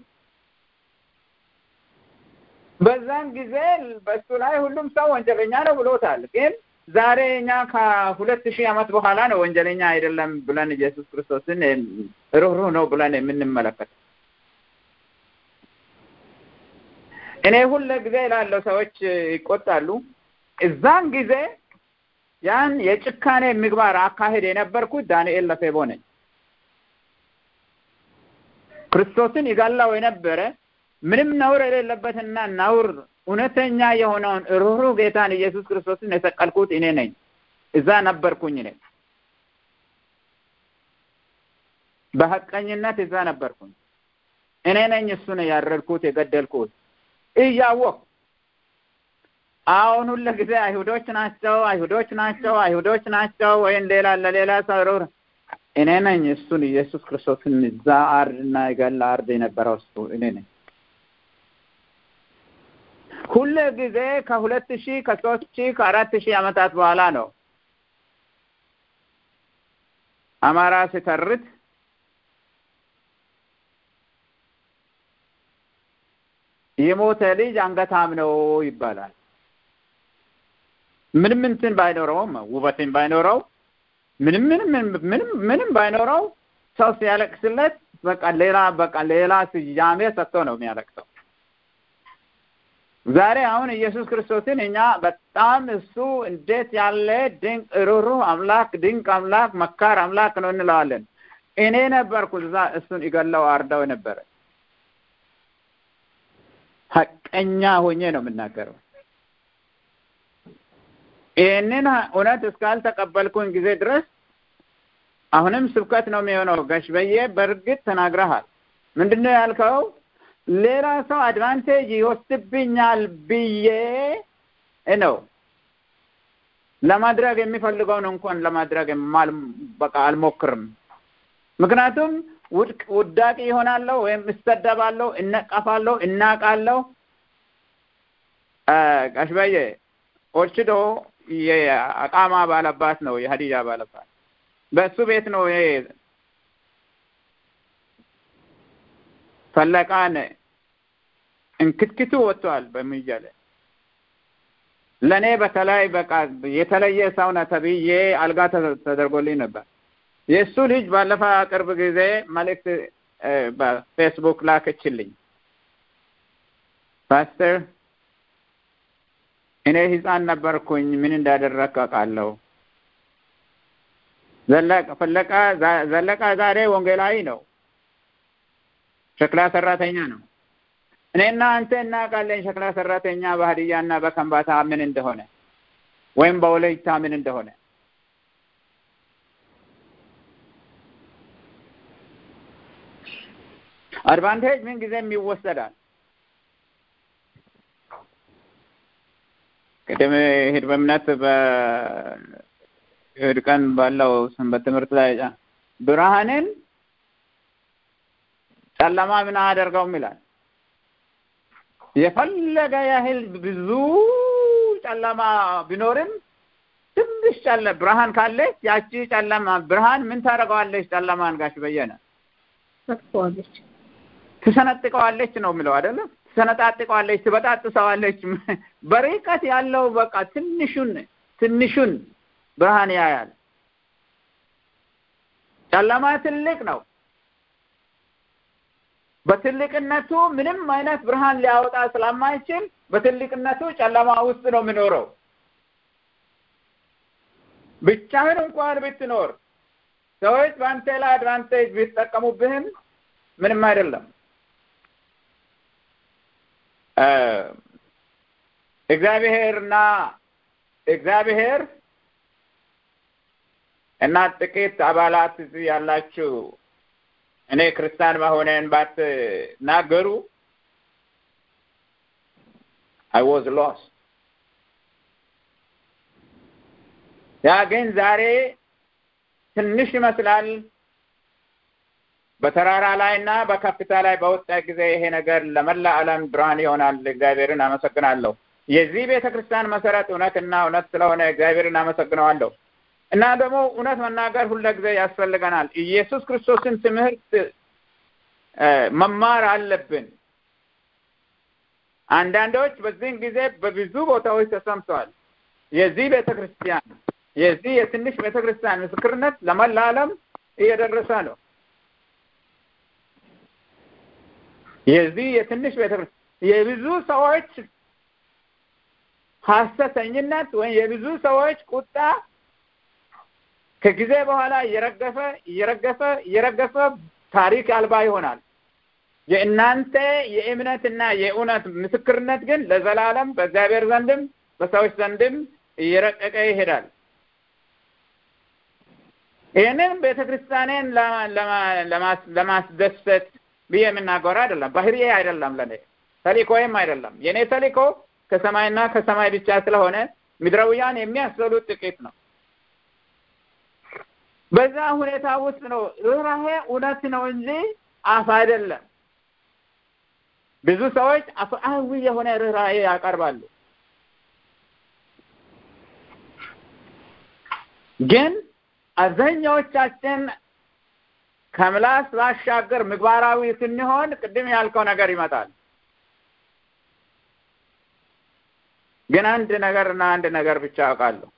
በዛን ጊዜ በሱ ላይ ሁሉም ሰው ወንጀለኛ ነው ብሎታል። ግን ዛሬ እኛ ከሁለት ሺህ ዓመት በኋላ ነው ወንጀለኛ አይደለም ብለን ኢየሱስ ክርስቶስን ሩህሩህ ነው ብለን የምንመለከት። እኔ ሁለ ጊዜ ላለው ሰዎች ይቆጣሉ። እዛን ጊዜ ያን የጭካኔ ምግባር አካሄድ የነበርኩት ዳንኤል ለፌቦ ነኝ። ክርስቶስን ይጋላው የነበረ ምንም ነውር የሌለበትና ነውር እውነተኛ የሆነውን ሩህሩህ ጌታን ኢየሱስ ክርስቶስን የሰቀልኩት እኔ ነኝ። እዛ ነበርኩኝ እኔ በሐቀኝነት እዛ ነበርኩኝ። እኔ ነኝ እሱን ያረድኩት የገደልኩት እያወቅ አሁን ሁለ ጊዜ አይሁዶች ናቸው አይሁዶች ናቸው አይሁዶች ናቸው ወይም ሌላ ለሌላ ሰው እኔ ነኝ እሱን ኢየሱስ ክርስቶስን እዛ አርድና ይገላ አርድ የነበረው እሱ እኔ ነኝ። ሁለ ጊዜ ከሁለት ሺህ ከሶስት ሺህ ከአራት ሺህ ዓመታት በኋላ ነው አማራ ሲተርት የሞተ ልጅ አንገታም ነው ይባላል። ምንም እንትን ባይኖረውም ውበትን ባይኖረው ምንም ምንም ምንም ምንም ባይኖረው ሰው ሲያለቅስለት በቃ ሌላ በቃ ሌላ ስያሜ ሰጥቶ ነው የሚያለቅሰው። ዛሬ አሁን ኢየሱስ ክርስቶስን እኛ በጣም እሱ እንዴት ያለ ድንቅ ሩህሩህ አምላክ ድንቅ አምላክ መካር አምላክ ነው እንለዋለን። እኔ ነበርኩ እዛ እሱን ይገለው አርዳው ነበረ። ሀቀኛ ሆኜ ነው የምናገረው። ይህንን እውነት እስካልተቀበልኩኝ ጊዜ ድረስ አሁንም ስብከት ነው የሚሆነው። ጋሽ በየ በእርግጥ ተናግረሃል። ምንድን ነው ያልከው? ሌላ ሰው አድቫንቴጅ ይወስድብኛል ብዬ ነው ለማድረግ የሚፈልገውን እንኳን ለማድረግ በቃ አልሞክርም። ምክንያቱም ውድቅ ውዳቂ ይሆናለሁ ወይም እሰደባለሁ፣ እነቀፋለሁ፣ እናቃለሁ። ጋሽ በየ ኦርችዶ የአቃማ ባለባት ነው፣ የሀዲያ ባለባት በእሱ ቤት ነው ይሄ ፈለቃን እንክትክቱ ወጥቷል በሚዲያ ላይ ለእኔ በተለይ በቃ የተለየ ሰው ነህ ተብዬ አልጋ ተደርጎልኝ ነበር። የእሱ ልጅ ባለፈ ቅርብ ጊዜ መልእክት በፌስቡክ ላከችልኝ። ፓስተር እኔ ህፃን ነበርኩኝ፣ ምን እንዳደረግክ አውቃለሁ። ዘለቃ ዘለቃ ዛሬ ወንጌላዊ ነው፣ ሸክላ ሰራተኛ ነው። እኔና አንተ እናውቃለን ሸክላ ሰራተኛ በሀዲያና በከምባታ ምን እንደሆነ ወይም በወለይታ ምን እንደሆነ። አድቫንቴጅ ምን ጊዜም ይወሰዳል። ቅድም ሂድ በእምነት በእሑድ ቀን ባለው ሰንበት ትምህርት ላይ ብርሃንን ጨለማ ምን አያደርገውም ይላል። የፈለገ ያህል ብዙ ጨለማ ቢኖርም ትንሽ ጨለ ብርሃን ካለች ያቺ ጨለማ ብርሃን ምን ታደርገዋለች? ጨለማን ጋሽ በየነ ታጥፈዋለች፣ ትሰነጥቀዋለች ነው የሚለው አይደለም? ትሰነጣጥቀዋለች፣ ትበጣጥሰዋለች። በርቀት ያለው በቃ ትንሹን ትንሹን ብርሃን ያያል። ጨለማ ትልቅ ነው። በትልቅነቱ ምንም አይነት ብርሃን ሊያወጣ ስለማይችል በትልቅነቱ ጨለማ ውስጥ ነው የሚኖረው። ብቻህን እንኳን ብትኖር ሰዎች በአንተ ላይ አድቫንቴጅ ቢጠቀሙብህም ምንም አይደለም። እግዚአብሔርና እግዚአብሔር እና ጥቂት አባላት እዚህ ያላችሁ እኔ ክርስቲያን መሆኔን ባትናገሩ አይ ዋዝ ሎስ ያ ግን ዛሬ ትንሽ ይመስላል። በተራራ ላይ እና በከፍታ ላይ በወጣ ጊዜ ይሄ ነገር ለመላ ዓለም ብርሃን ይሆናል። እግዚአብሔርን አመሰግናለሁ። የዚህ ቤተ ክርስቲያን መሰረት እውነትና እውነት ስለሆነ እግዚአብሔርን አመሰግነዋለሁ። እና ደግሞ እውነት መናገር ሁለ ጊዜ ያስፈልገናል። ኢየሱስ ክርስቶስን ትምህርት መማር አለብን። አንዳንዶች በዚህን ጊዜ በብዙ ቦታዎች ተሰምተዋል። የዚህ ቤተ ክርስቲያን የዚህ የትንሽ ቤተ ክርስቲያን ምስክርነት ለመላ ዓለም እየደረሰ ነው። የዚህ የትንሽ ቤተ ክርስቲያን የብዙ ሰዎች ሐሰተኝነት ወይም የብዙ ሰዎች ቁጣ ከጊዜ በኋላ እየረገፈ እየረገፈ እየረገፈ ታሪክ አልባ ይሆናል። የእናንተ የእምነትና የእውነት ምስክርነት ግን ለዘላለም በእግዚአብሔር ዘንድም በሰዎች ዘንድም እየረቀቀ ይሄዳል። ይህንን ቤተ ክርስቲያኔን ለማስደሰት ብዬ የምናገረው አይደለም። ባህሪዬ አይደለም፣ ለኔ ተልእኮዬም አይደለም። የእኔ ተልእኮ ከሰማይና ከሰማይ ብቻ ስለሆነ ምድራውያን የሚያስበሉት ጥቂት ነው። በዛ ሁኔታ ውስጥ ነው ርኅራሄ እውነት ነው እንጂ አፍ አይደለም። ብዙ ሰዎች አፍአዊ የሆነ ርኅራሄ ያቀርባሉ። ግን አብዛኛዎቻችን ከምላስ ባሻገር ምግባራዊ ስንሆን ቅድም ያልከው ነገር ይመጣል። ግን አንድ ነገር እና አንድ ነገር ብቻ አውቃለሁ።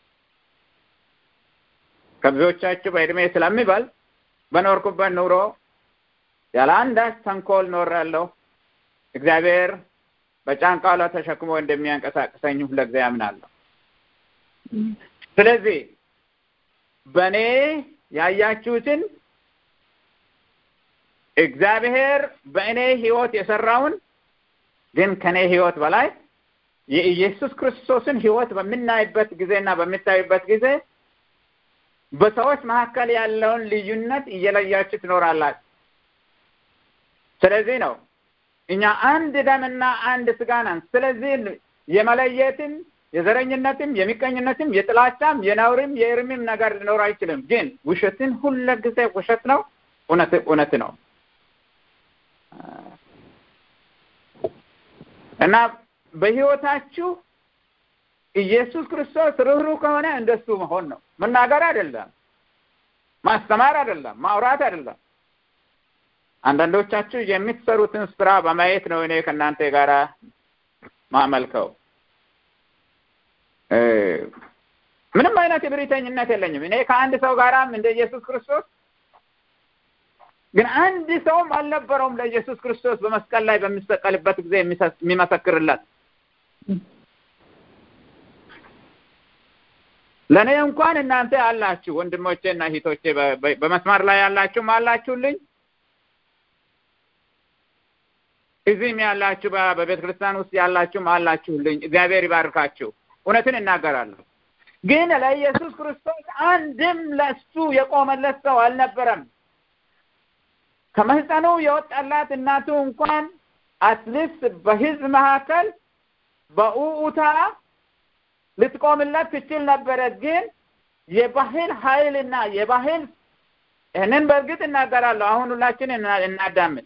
ከብዙዎቻችሁ በእድሜ ስለሚበልጥ በኖርኩበት ኑሮ ያለ አንዳች ተንኮል ኖሬያለሁ። እግዚአብሔር በጫንቃው ላይ ተሸክሞ እንደሚያንቀሳቅሰኝ ሁልጊዜ አምናለሁ። ስለዚህ በእኔ ያያችሁትን እግዚአብሔር በእኔ ሕይወት የሰራውን ግን ከእኔ ሕይወት በላይ የኢየሱስ ክርስቶስን ሕይወት በምናይበት ጊዜና በምታዩበት ጊዜ በሰዎች መካከል ያለውን ልዩነት እየለያችሁ ትኖራላችሁ። ስለዚህ ነው እኛ አንድ ደምና አንድ ስጋ ነን። ስለዚህ የመለየትም የዘረኝነትም የሚቀኝነትም የጥላቻም የነውርም የእርምም ነገር ሊኖር አይችልም። ግን ውሸትን ሁለ ጊዜ ውሸት ነው፣ እውነት እውነት ነው እና በህይወታችሁ ኢየሱስ ክርስቶስ ርኅሩህ ከሆነ እንደሱ መሆን ነው። መናገር አይደለም፣ ማስተማር አይደለም፣ ማውራት አይደለም። አንዳንዶቻችሁ የምትሰሩትን ስራ በማየት ነው እኔ ከእናንተ ጋር ማመልከው። ምንም አይነት እብሪተኝነት የለኝም። እኔ ከአንድ ሰው ጋራም እንደ ኢየሱስ ክርስቶስ ግን አንድ ሰውም አልነበረውም ለኢየሱስ ክርስቶስ በመስቀል ላይ በሚሰቀልበት ጊዜ የሚመሰክርለት ለእኔ እንኳን እናንተ አላችሁ ወንድሞቼ እና እህቶቼ በመስመር ላይ ያላችሁም አላችሁልኝ እዚህም ያላችሁ በቤተ ክርስቲያን ውስጥ ያላችሁም አላችሁልኝ እግዚአብሔር ይባርካችሁ እውነትን እናገራለሁ ግን ለኢየሱስ ክርስቶስ አንድም ለእሱ የቆመለት ሰው አልነበረም ከማህፀኑ የወጣላት እናቱ እንኳን አትሊስት በህዝብ መካከል በኡኡታ ልትቆምለት ትችል ነበረ። ግን የባህል ኃይልና የባህል ይህንን በእርግጥ እናገራለሁ። አሁን ሁላችን እናዳምን።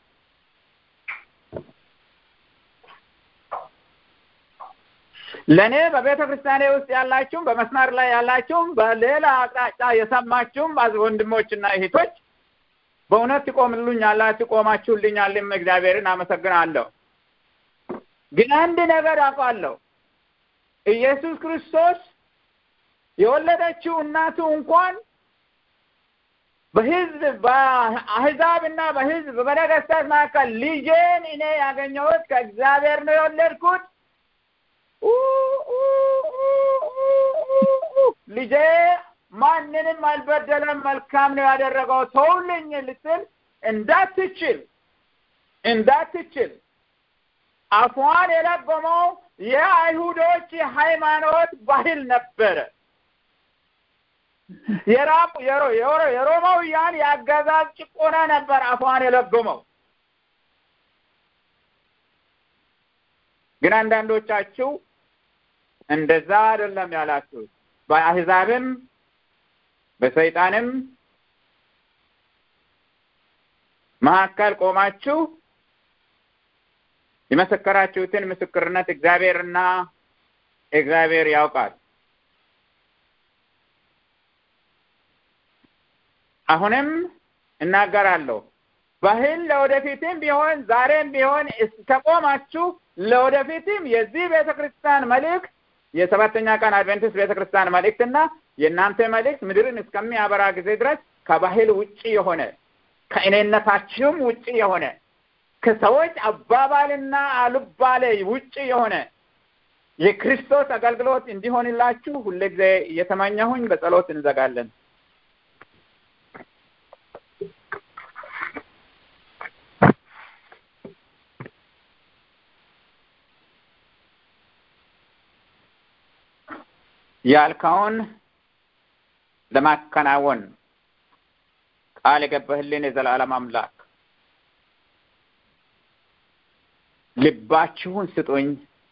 ለእኔ በቤተ ክርስቲያኔ ውስጥ ያላችሁም በመስመር ላይ ያላችሁም በሌላ አቅጣጫ የሰማችሁም ወንድሞችና እህቶች በእውነት ትቆምሉኝ አላችሁ ቆማችሁልኛልም እግዚአብሔርን አመሰግናለሁ። ግን አንድ ነገር አውቃለሁ። ኢየሱስ ክርስቶስ የወለደችው እናቱ እንኳን በህዝብ በአህዛብ እና በህዝብ በነገስታት መካከል ልጄን እኔ ያገኘሁት ከእግዚአብሔር ነው የወለድኩት ልጄ ማንንም አልበደለም፣ መልካም ነው ያደረገው ተውልኝ ልትል እንዳትችል እንዳትችል አፏን የለጎመው የአይሁዶች ሃይማኖት ባህል ነበረ። የሮማውያን የአገዛዝ ጭቆና ነበር አፏን የለጎመው። ግን አንዳንዶቻችሁ እንደዛ አይደለም ያላችሁት በአህዛብም በሰይጣንም መካከል ቆማችሁ የመሰከራችሁትን ምስክርነት እግዚአብሔርና እግዚአብሔር ያውቃል። አሁንም እናገራለሁ። ባህል ለወደፊትም ቢሆን ዛሬም ቢሆን እስከቆማችሁ ለወደፊትም የዚህ ቤተ ክርስቲያን መልእክት የሰባተኛ ቀን አድቬንቲስት ቤተ ክርስቲያን መልእክትና የእናንተ መልእክት ምድርን እስከሚያበራ ጊዜ ድረስ ከባህል ውጪ የሆነ ከእኔነታችሁም ውጪ የሆነ ከሰዎች አባባልና አልባሌ ውጪ የሆነ የክርስቶስ አገልግሎት እንዲሆንላችሁ ሁልጊዜ እየተመኘሁኝ በጸሎት እንዘጋለን። ያልከውን ለማከናወን ቃል የገባህልን የዘላለም አምላክ ልባችሁን ስጡኝ፣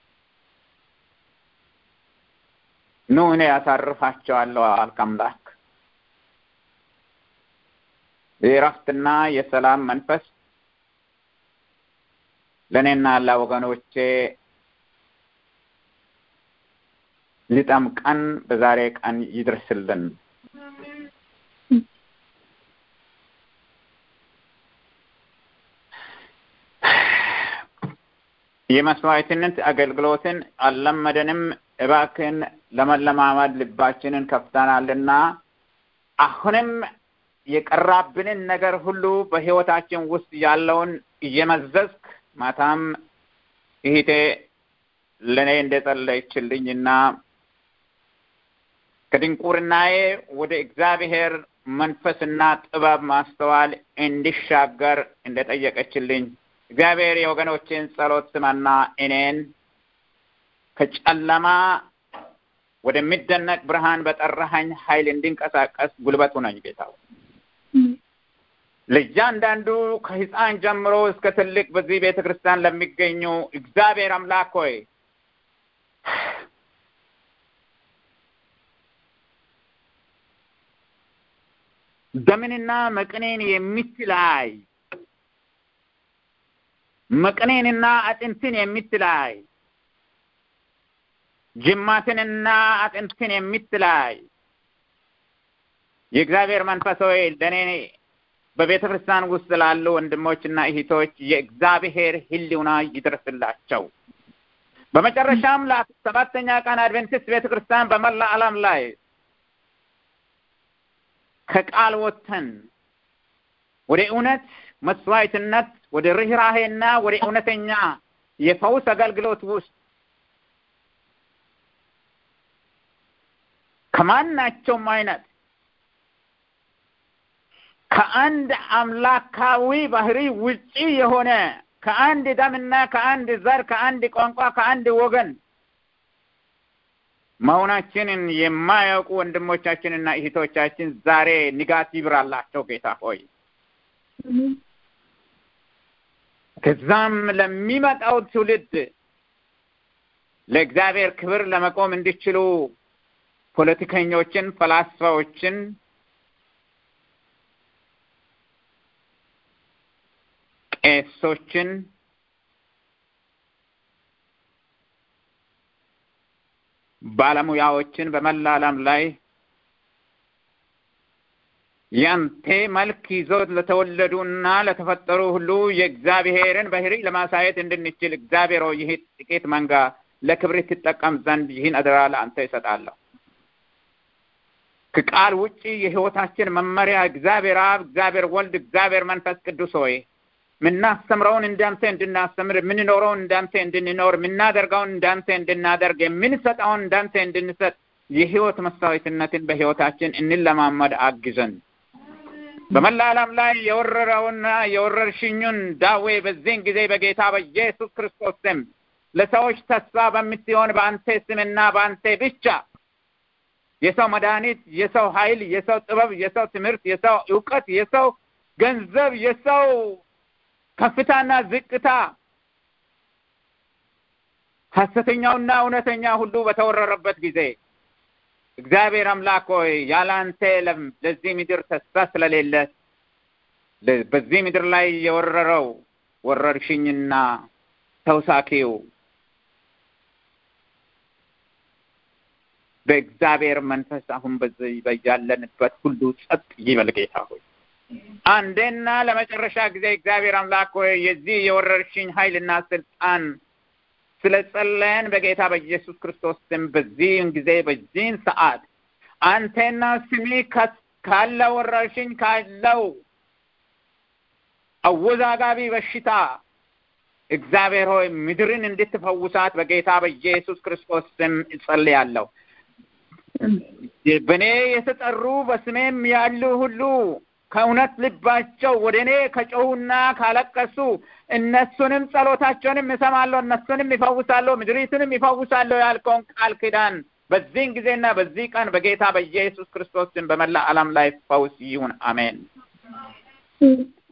ኑ እኔ ያሳርፋቸዋለሁ አልክ አምላክ። የእረፍትና የሰላም መንፈስ ለእኔና ለወገኖቼ ሊጠምቀን በዛሬ ቀን ይድረስልን። የመስዋዕትነት አገልግሎትን አልለመደንም። እባክን ለመለማመድ ልባችንን ከፍተናልና አሁንም የቀራብንን ነገር ሁሉ በሕይወታችን ውስጥ ያለውን እየመዘዝክ ማታም ይሄቴ ለእኔ እንደጸለይችልኝና ከድንቁርናዬ ወደ እግዚአብሔር መንፈስና ጥበብ ማስተዋል እንዲሻገር እንደጠየቀችልኝ እግዚአብሔር የወገኖችን ጸሎት ስማና እኔን ከጨለማ ወደሚደነቅ ብርሃን በጠራኸኝ ኃይል እንዲንቀሳቀስ ጉልበቱ ነኝ ጌታ ለእያንዳንዱ ከሕፃን ጀምሮ እስከ ትልቅ በዚህ ቤተ ክርስቲያን ለሚገኙ እግዚአብሔር አምላክ ሆይ ደምንና መቅኔን የምትላይ መቅኔንና አጥንትን የምትላይ ጅማትንና አጥንትን የምትላይ የእግዚአብሔር መንፈስ ሆይ ለእኔ በቤተ ክርስቲያን ውስጥ ላሉ ወንድሞችና እህቶች የእግዚአብሔር ሕልውና ይድረስላቸው። በመጨረሻም ለሰባተኛ ቀን አድቬንቲስት ቤተ ክርስቲያን በመላ ዓለም ላይ ከቃል ወጥተን ወደ እውነት መስዋዕትነት፣ ወደ ርኅራሄና ወደ እውነተኛ የፈውስ አገልግሎት ውስጥ ከማናቸውም አይነት ከአንድ አምላካዊ ባህሪ ውጪ የሆነ ከአንድ ደምና ከአንድ ዘር ከአንድ ቋንቋ ከአንድ ወገን መሆናችንን የማያውቁ ወንድሞቻችንና እህቶቻችን ዛሬ ንጋት ይብራላቸው ጌታ ሆይ። ከዛም ለሚመጣው ትውልድ ለእግዚአብሔር ክብር ለመቆም እንዲችሉ ፖለቲከኞችን፣ ፈላስፋዎችን ቄሶችን ባለሙያዎችን በመላ ዓለም ላይ ያንተ መልክ ይዞ ለተወለዱና ለተፈጠሩ ሁሉ የእግዚአብሔርን ባህሪ ለማሳየት እንድንችል እግዚአብሔር ሆይ ይህ ጥቂት መንጋ ለክብር ትጠቀም ዘንድ ይህን አደራ ለአንተ ይሰጣለሁ። ከቃል ውጪ የሕይወታችን መመሪያ እግዚአብሔር አብ፣ እግዚአብሔር ወልድ፣ እግዚአብሔር መንፈስ ቅዱስ ሆይ የምናስተምረውን እንዳንተ እንድናስተምር፣ የምንኖረውን እንዳንተ እንድንኖር፣ የምናደርገውን እንዳንተ እንድናደርግ፣ የምንሰጠውን እንዳንተ እንድንሰጥ የሕይወት መስዋዕትነትን በሕይወታችን እንለማመድ አግዘን። በመላ ዓለም ላይ የወረረውና የወረርሽኙን ዳዌ በዚህን ጊዜ በጌታ በኢየሱስ ክርስቶስ ስም ለሰዎች ተስፋ በምትሆን በአንተ ስምና በአንተ ብቻ የሰው መድኃኒት፣ የሰው ኃይል፣ የሰው ጥበብ፣ የሰው ትምህርት፣ የሰው እውቀት፣ የሰው ገንዘብ፣ የሰው ከፍታና ዝቅታ ሐሰተኛውና እውነተኛ ሁሉ በተወረረበት ጊዜ እግዚአብሔር አምላክ ሆይ ያለ አንተ ለዚህ ምድር ተስፋ ስለሌለ በዚህ ምድር ላይ የወረረው ወረርሽኝና ተውሳኪው በእግዚአብሔር መንፈስ አሁን በዚህ በያለንበት ሁሉ ጸጥ ይበል ጌታ ሆይ አንዴና ለመጨረሻ ጊዜ እግዚአብሔር አምላክ ሆይ የዚህ የወረርሽኝ ኃይልና ስልጣን ስለጸለየን በጌታ በኢየሱስ ክርስቶስ ስም በዚህን ጊዜ በዚህን ሰዓት አንተና ስሚ ካለው ወረርሽኝ ካለው አወዛጋቢ በሽታ እግዚአብሔር ሆይ ምድርን እንድትፈውሳት በጌታ በኢየሱስ ክርስቶስ ስም እጸልያለሁ። በእኔ የተጠሩ በስሜም ያሉ ሁሉ ከእውነት ልባቸው ወደ እኔ ከጮሁና ካለቀሱ እነሱንም ጸሎታቸውንም እሰማለሁ፣ እነሱንም ይፈውሳለሁ፣ ምድሪቱንም ይፈውሳለሁ ያልከውን ቃል ኪዳን በዚህን ጊዜና በዚህ ቀን በጌታ በኢየሱስ ክርስቶስ ስም በመላ ዓለም ላይ ፈውስ ይሁን። አሜን።